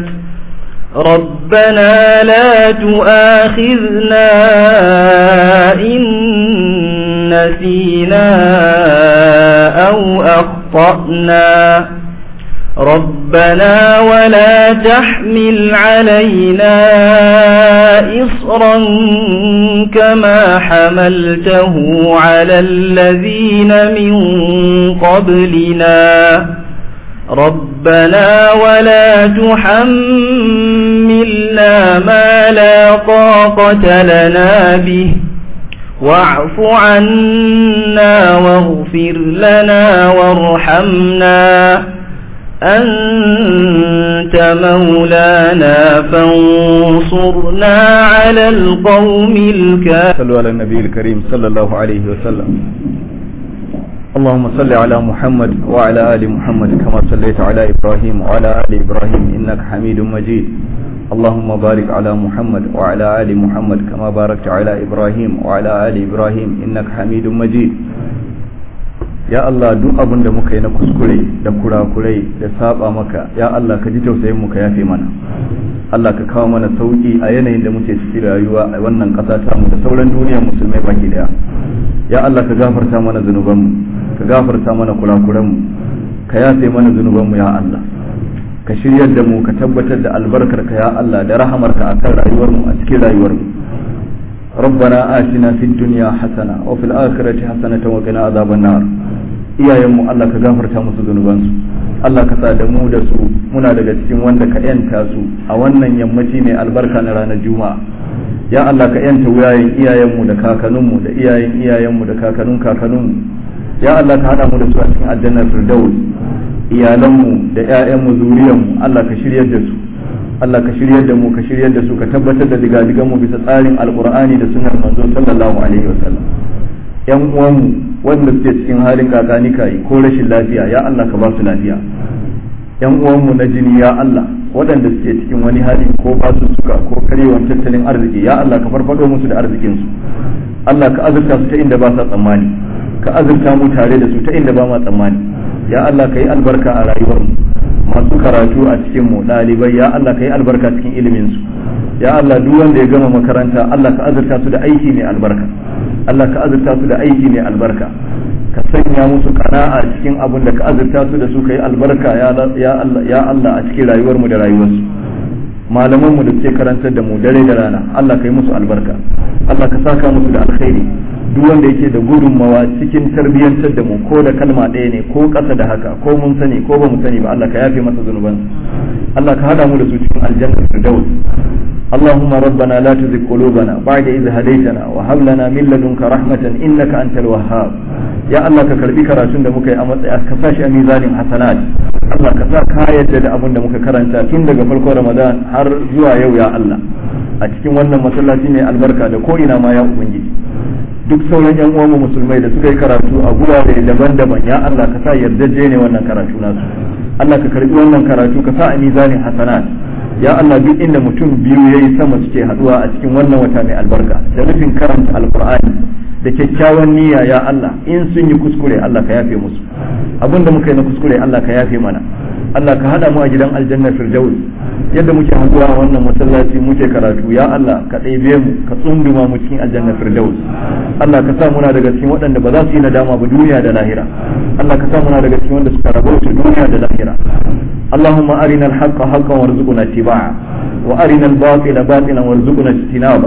ربنا لا تؤاخذنا إن نسينا أو أخطأنا ربنا ولا تحمل علينا إصرا كما حملته على الذين من قبلنا ربنا ولا تحملنا ما لا طاقة لنا به واعف عنا واغفر لنا وارحمنا أنت مولانا فانصرنا على القوم الكافرين صلوا على النبي الكريم صلى الله عليه وسلم اللهم صل على محمد وعلى آل محمد كما صليت على إبراهيم وعلى آل إبراهيم إنك حميد مجيد اللهم بارك على محمد وعلى آل محمد كما باركت على إبراهيم وعلى آل إبراهيم إنك حميد مجيد ya Allah duk abin da muka yi na kuskure da kurakurai da saba maka ya Allah ka ji tausayin mu ka yafe mana Allah ka kawo mana sauki a yanayin da muke ciki rayuwa a wannan ƙasa ta mu da sauran duniyar musulmai baki daya ya Allah ka gafarta mana zunuban mu ka gafarta mana kurakuran mu ka yafe mana zunuban mu ya Allah ka shiryar da mu ka tabbatar da albarkar ka ya Allah da rahamarka akan rayuwar mu a cikin rayuwar mu ربنا آتنا في الدنيا حسنة وفي الآخرة حسنة وقنا عذاب النار iyayenmu Allah ka gafarta musu zunubansu Allah ka sa da mu da su muna daga cikin wanda ka yanta su a wannan yammaci mai albarka na ranar juma'a ya Allah ka yanta wuyayen iyayenmu da kakanninmu da iyayen iyayenmu da kakannin kakanninmu ya Allah ka hada mu da su a cikin aljannar firdaus iyalanmu da ƴaƴanmu zuriyarmu Allah ka shiryar da su Allah ka shiryar da mu ka shiryar da su ka tabbatar da digadigan mu bisa tsarin alqur'ani da sunnar manzo sallallahu alaihi wasallam yan uwanmu wanda suke cikin halin kakani kai ko rashin lafiya ya Allah ka ba su lafiya yan uwanmu na jini ya Allah waɗanda suke cikin wani hali ko ba su suka ko karewan tattalin arziki ya Allah ka farfado musu da arzikin su Allah ka azurta su ta inda ba sa tsammani ka azurta mu tare da su ta inda ba ma tsammani ya Allah ka yi albarka a rayuwarmu masu karatu a cikin mu ɗalibai ya Allah ka yi albarka cikin ilimin su ya Allah duk wanda ya gama makaranta Allah ka azurta su da aiki mai albarka Allah ka azurta su da aiki mai albarka ka sanya musu kana'a cikin abin da ka azurta su da su ka yi albarka ya Allah a cikin rayuwar mu da rayuwarsu malaman mu da suke karantar da mu dare da rana Allah ka yi musu albarka Allah ka saka musu da alkhairi duk wanda yake da gudunmawa cikin tarbiyyantar da mu ko da kalma ɗaya ne ko ƙasa da haka ko mun sani ko ba mu sani ba Allah ka yafe masa zunubansa Allah ka hada mu da su cikin aljanna firdaus اللهم ربنا لا تزغ قلوبنا بعد إذ هديتنا وهب لنا من لدنك رحمة إنك أنت الوهاب يا الله كربي كراتون da muka yi a matsayi ka sashi a mizanin hasanat Allah ka sa ka yadda da abin da muka karanta tun daga farkon Ramadan har zuwa yau ya Allah a cikin wannan masallaci ne albarka da ko ina ma ya ubangiji duk sauran yan uwan musulmai da suka yi karatu a gurare daban-daban ya Allah ka sa yardaje ne wannan karatu nasu Allah ka karbi wannan karatu ka sa a mizanin hasanat ya Allah duk inda mutum biyu yayi sama suke haduwa a cikin wannan wata mai albarka da nufin karanta alqur'ani da kyakkyawan niyya ya Allah in sun yi kuskure Allah ka yafe musu abinda muka yi na kuskure Allah ka yafe mana Allah ka hada mu a gidan aljanna firdaus yadda muke haduwa a wannan masallaci muke karatu ya Allah ka ɗebe mu ka tsunduma mu cikin aljanna firdaus Allah ka sa muna daga cikin waɗanda ba za su yi nadama ba duniya da lahira Allah ka sa muna daga cikin wanda suka rabauta duniya da lahira اللهم أرنا الحق حقا وارزقنا اتباعه وأرنا الباطل باطلا وارزقنا اجتنابه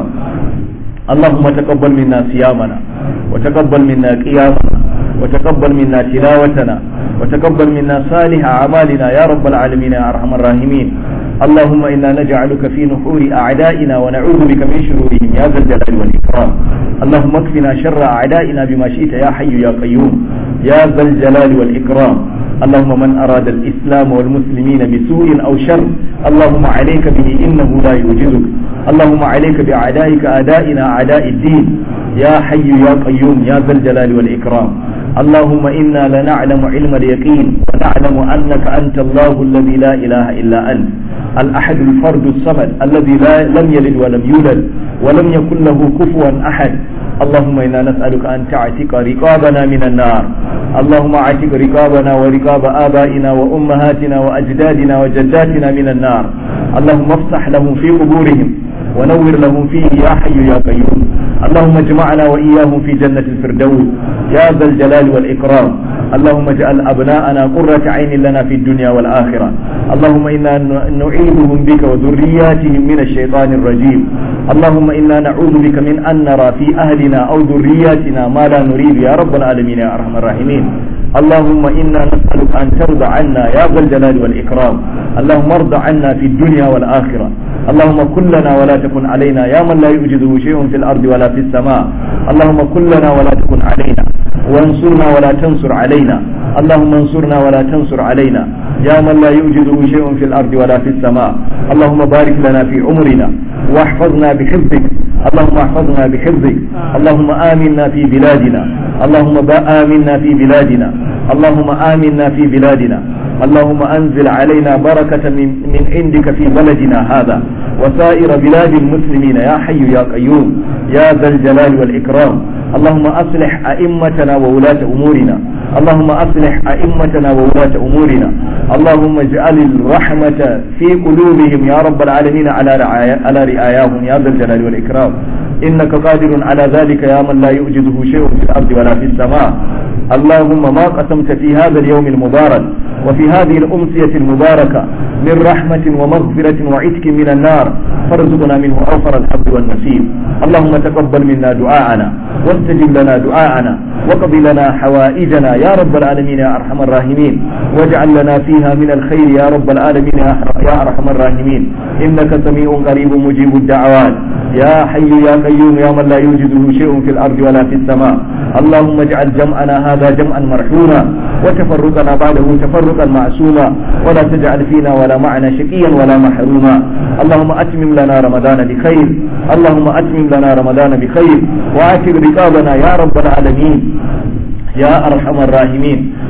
اللهم تقبل منا صيامنا وتقبل منا قيامنا وتقبل منا تلاوتنا وتقبل منا صالح أعمالنا يا رب العالمين يا أرحم الراحمين اللهم إنا نجعلك في نحور أعدائنا ونعوذ بك من شرورهم يا ذا الجلال والإكرام اللهم اكفنا شر أعدائنا بما شئت يا حي يا قيوم يا ذا الجلال والإكرام اللهم من أراد الإسلام والمسلمين بسوء أو شر اللهم عليك به إنه لا يوجزك اللهم عليك بأعدائك أعدائنا أعداء الدين يا حي يا قيوم يا ذا الجلال والإكرام اللهم إنا لنعلم علم اليقين ونعلم أنك أنت الله الذي لا إله إلا أنت الأحد الفرد الصمد الذي لا لم يلد ولم يولد ولم يكن له كفوا أحد اللهم إنا نسألك أن تعتق رقابنا من النار اللهم اعتق رقابنا ورقاب آبائنا وأمهاتنا وأجدادنا وجداتنا من النار اللهم افتح لهم في قبورهم ونور لهم فيه يا حي يا قيوم اللهم اجمعنا وإياهم في جنة الفردوس يا ذا الجلال والإكرام اللهم اجعل أبناءنا قرة عين لنا في الدنيا والآخرة اللهم إنا نعيذهم بك وذرياتهم من الشيطان الرجيم اللهم إنا نعوذ بك من أن نرى في أهلنا أو ذرياتنا ما لا نريد يا رب العالمين يا أرحم الراحمين اللهم إنا نسألك أن ترضى عنا يا ذا الجلال والإكرام اللهم ارض عنا في الدنيا والآخرة اللهم كن لنا ولا تكن علينا يا من لا يوجده شيء في الأرض ولا في السماء اللهم كن لنا ولا تكن علينا وانصرنا ولا تنصر علينا اللهم انصرنا ولا تنصر علينا يا من لا يوجده شيء في الأرض ولا في السماء اللهم بارك لنا في عمرنا واحفظنا بحفظك اللهم احفظنا بحفظك اللهم آمنا في بلادنا اللهم آمنا في بلادنا اللهم آمنا في بلادنا اللهم أنزل علينا بركة من, من عندك في بلدنا هذا وسائر بلاد المسلمين يا حي يا قيوم يا ذا الجلال والإكرام اللهم أصلح أئمتنا وولاة أمورنا اللهم أصلح أئمتنا وولاة أمورنا اللهم اجعل الرحمة في قلوبهم يا رب العالمين على رعايا على رعاياهم يا ذا الجلال والإكرام إنك قادر على ذلك يا من لا يعجزه شيء في الأرض ولا في السماء اللهم ما قسمت في هذا اليوم المبارك وفي هذه الأمسية المباركة من رحمة ومغفرة وعتك من النار فارزقنا منه أوفر الحب والنسيب اللهم تقبل منا دعاءنا واستجب لنا دعاءنا وقض لنا حوائجنا يا رب العالمين يا أرحم الراحمين واجعل لنا فيها من الخير يا رب العالمين يا أرحم الراحمين إنك سميع قريب مجيب الدعوات يا حي يا قيوم يا من لا يوجده شيء في الأرض ولا في السماء اللهم اجعل جمعنا هذا جمعا مرحوما وتفرقنا بعده تفرقا معصوما ولا تجعل فينا ولا معنا شقيا ولا محروما اللهم أتمم لنا رمضان بخير اللهم أتمم لنا رمضان بخير وآتر رقابنا يا رب العالمين يا أرحم الراحمين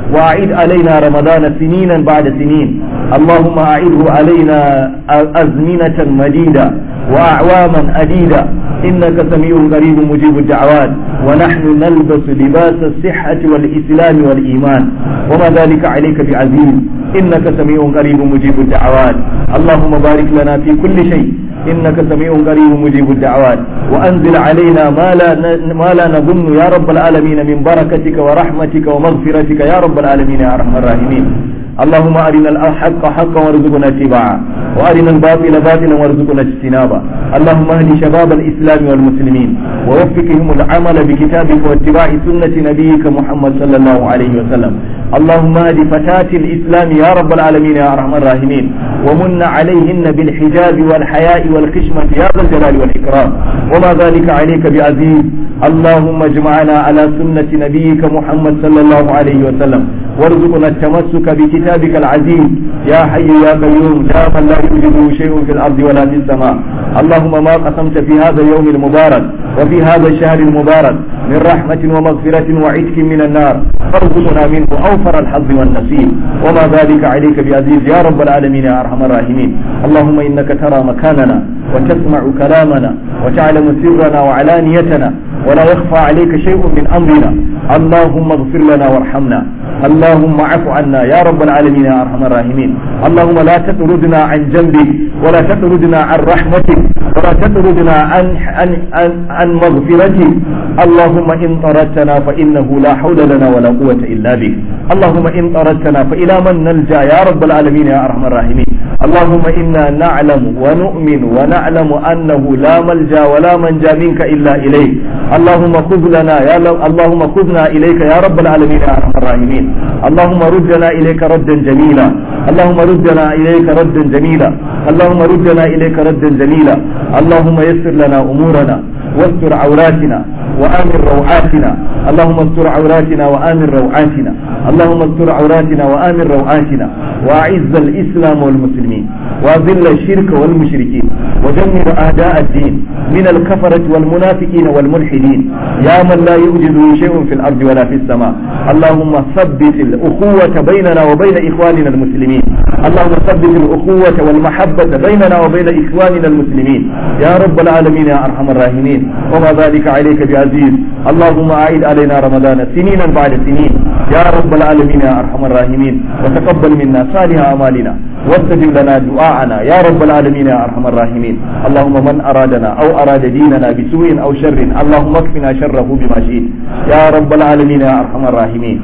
وأعد علينا رمضان سنينا بعد سنين اللهم أعده علينا أزمنة مديدة وأعواما أديدة إنك سميع قريب مجيب الدعوات ونحن نلبس لباس الصحة والإسلام والإيمان وما ذلك عليك بعزيز إنك سميع قريب مجيب الدعوات اللهم بارك لنا في كل شيء إنك سميع قريب مجيب الدعوات وأنزل علينا ما لا ما لا نظن يا رب العالمين من بركتك ورحمتك ومغفرتك يا رب العالمين يا أرحم الراحمين اللهم أرنا الحق حقا وارزقنا اتباعه وأرنا الباطل باطلا وارزقنا اجتنابه اللهم اهد شباب الإسلام والمسلمين ووفقهم العمل بكتابك واتباع سنة نبيك محمد صلى الله عليه وسلم اللهم اهد فتاة الإسلام يا رب العالمين يا أرحم الراحمين ومن عليهن بالحجاب والحياء والخشمة يا ذا الجلال والإكرام وما ذلك عليك بعزيز اللهم اجمعنا على سنة نبيك محمد صلى الله عليه وسلم وارزقنا التمسك بكتابك العزيز يا حي يا قيوم لا من لا يوجده شيء في الأرض ولا في السماء اللهم ما قسمت في هذا اليوم المبارك وفي هذا الشهر المبارك من رحمة ومغفرة وعتق من النار فارزقنا منه أوفر الحظ والنصيب وما ذلك عليك بعزيز يا رب العالمين يا أرحم الراحمين اللهم إنك ترى مكاننا وتسمع كلامنا وتعلم سرنا وعلانيتنا ولا يخفى عليك شيء من أمرنا اللهم اغفر لنا وارحمنا اللهم اعف عنا يا رب العالمين يا ارحم الراحمين اللهم لا تطردنا عن جنبك ولا تطردنا عن رحمتك ولا تطردنا عن عن عن, عن مغفرتك اللهم ان طردتنا فانه لا حول لنا ولا قوه الا بك اللهم ان طردتنا فالى من نلجا يا رب العالمين يا ارحم الراحمين اللهم انا نعلم ونؤمن ونعلم انه لا ملجا ولا منجا منك الا اليك اللهم خذ لنا يا اللهم خذنا اليك يا رب العالمين يا ارحم الراحمين اللهم ردنا إليك ردا جميلا اللهم ردنا إليك ردا جميلا اللهم ردنا إليك ردا جميلا اللهم يسر لنا أمورنا واستر عوراتنا وآمن روعاتنا اللهم استر عوراتنا وآمن روعاتنا اللهم استر عوراتنا وآمن روعاتنا وأعز الإسلام والمسلمين وأذل الشرك والمشركين ودمر أعداء الدين من الكفرة والمنافقين والملحدين يا من لا يوجد شيء في الأرض ولا في السماء اللهم ثبت الأخوة بيننا وبين إخواننا المسلمين اللهم ثبت الأخوة والمحبة بيننا وبين إخواننا المسلمين يا رب العالمين يا أرحم الراحمين وما ذلك عليك بعزيز اللهم أعيد علينا رمضان سنينا بعد سنين يا رب العالمين يا أرحم الراحمين وتقبل منا صالح أعمالنا واستجب لنا دعاءنا يا رب العالمين يا أرحم الراحمين اللهم من أرادنا أو أراد ديننا بسوء أو شر اللهم اكفنا شره بما شئت يا رب العالمين يا أرحم الراحمين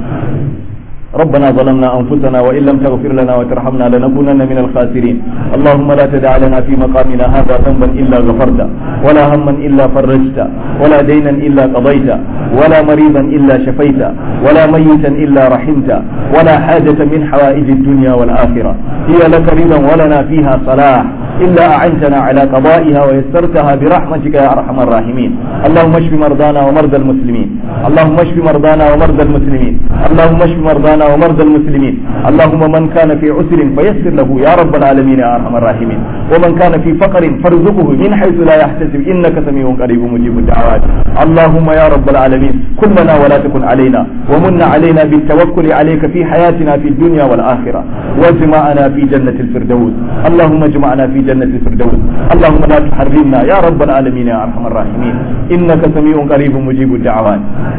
ربنا ظلمنا أنفسنا وإن لم تغفر لنا وترحمنا لنكونن من الخاسرين اللهم لا تدع لنا في مقامنا هذا ذنبا إلا غفرته ولا هما إلا فرجته ولا دينا إلا قضيته ولا مريضا إلا شفيته ولا ميتا إلا رحمته ولا حاجة من حوائج الدنيا والآخرة هي لك رضا ولنا فيها صلاح إلا أعنتنا على قضائها ويسرتها برحمتك يا أرحم الراحمين اللهم اشف مرضانا ومرضى المسلمين اللهم اشف مرضانا ومرضى المسلمين اللهم اشف مرضانا ومرضى المسلمين اللهم من كان في عسر فيسر له يا رب العالمين يا أرحم الراحمين ومن كان في فقر فارزقه من حيث لا يحتسب إنك سميع قريب مجيب الدعوات اللهم يا رب العالمين كلنا ولا تكن علينا ومن علينا بالتوكل عليك في حياتنا في الدنيا والآخرة واجمعنا في جنة الفردوس اللهم اجمعنا في جنة الفردوس اللهم لا تحرمنا يا رب العالمين يا أرحم الراحمين إنك سميع قريب مجيب الدعوات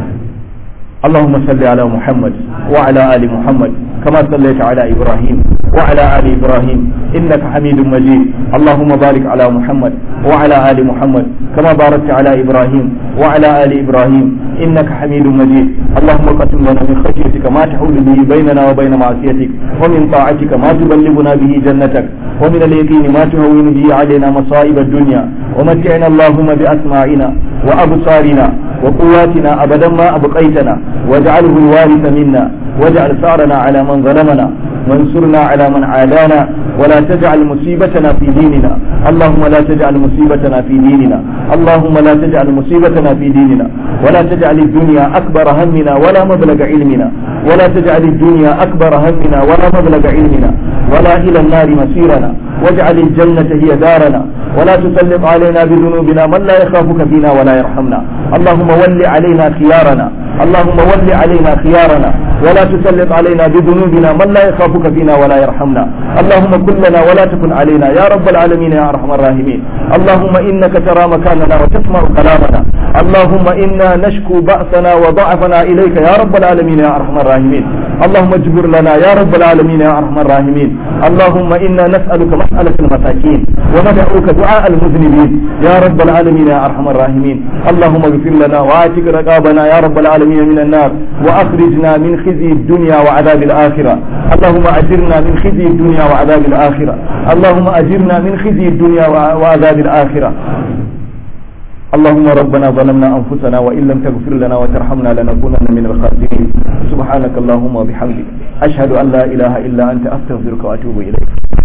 اللهم صل على محمد وعلى آل محمد كما صليت على إبراهيم وعلى آل إبراهيم إنك حميد مجيد اللهم بارك على محمد وعلى آل محمد كما باركت على إبراهيم وعلى آل إبراهيم إنك حميد مجيد اللهم قسم لنا من خشيتك ما تحول به بيننا وبين معصيتك ومن طاعتك ما تبلغنا به جنتك ومن اليقين ما تهون به علينا مصائب الدنيا ومتعنا اللهم بأسماعنا وأبصارنا وقواتنا أبدا ما أبقيتنا واجعله الوارث منا واجعل ثارنا على من ظلمنا وانصرنا على من عادانا ولا تجعل مصيبتنا في ديننا اللهم لا تجعل مصيبتنا في ديننا اللهم لا تجعل مصيبتنا في ديننا ولا تجعل الدنيا أكبر همنا ولا مبلغ علمنا ولا تجعل الدنيا أكبر همنا ولا مبلغ علمنا ولا إلى النار مسيرنا واجعل الجنة هي دارنا ولا تسلط علينا بذنوبنا من لا يخافك فينا ولا يرحمنا اللهم ول علينا خيارنا اللهم ول علينا خيارنا ولا تسلط علينا بذنوبنا من لا يخافك فينا ولا يرحمنا اللهم كن لنا ولا تكن علينا يا رب العالمين يا ارحم الراحمين اللهم انك ترى مكاننا وتسمع كلامنا اللهم انا نشكو بأسنا وضعفنا اليك يا رب العالمين يا ارحم الراحمين اللهم اجبر لنا يا رب العالمين يا ارحم الراحمين اللهم انا نسالك مساله المساكين وندعوك دعاء المذنبين يا رب العالمين يا ارحم الراحمين اللهم اغفر لنا واعتق رقابنا يا رب العالمين من النار واخرجنا من خزي الدنيا وعذاب الاخره اللهم اجرنا من خزي الدنيا وعذاب الاخره اللهم اجرنا من خزي الدنيا وعذاب الاخره اللهم ربنا ظلمنا أنفسنا وإن لم تغفر لنا وترحمنا لنكونن من الخاسرين سبحانك اللهم وبحمدك أشهد أن لا إله إلا أنت أستغفرك وأتوب إليك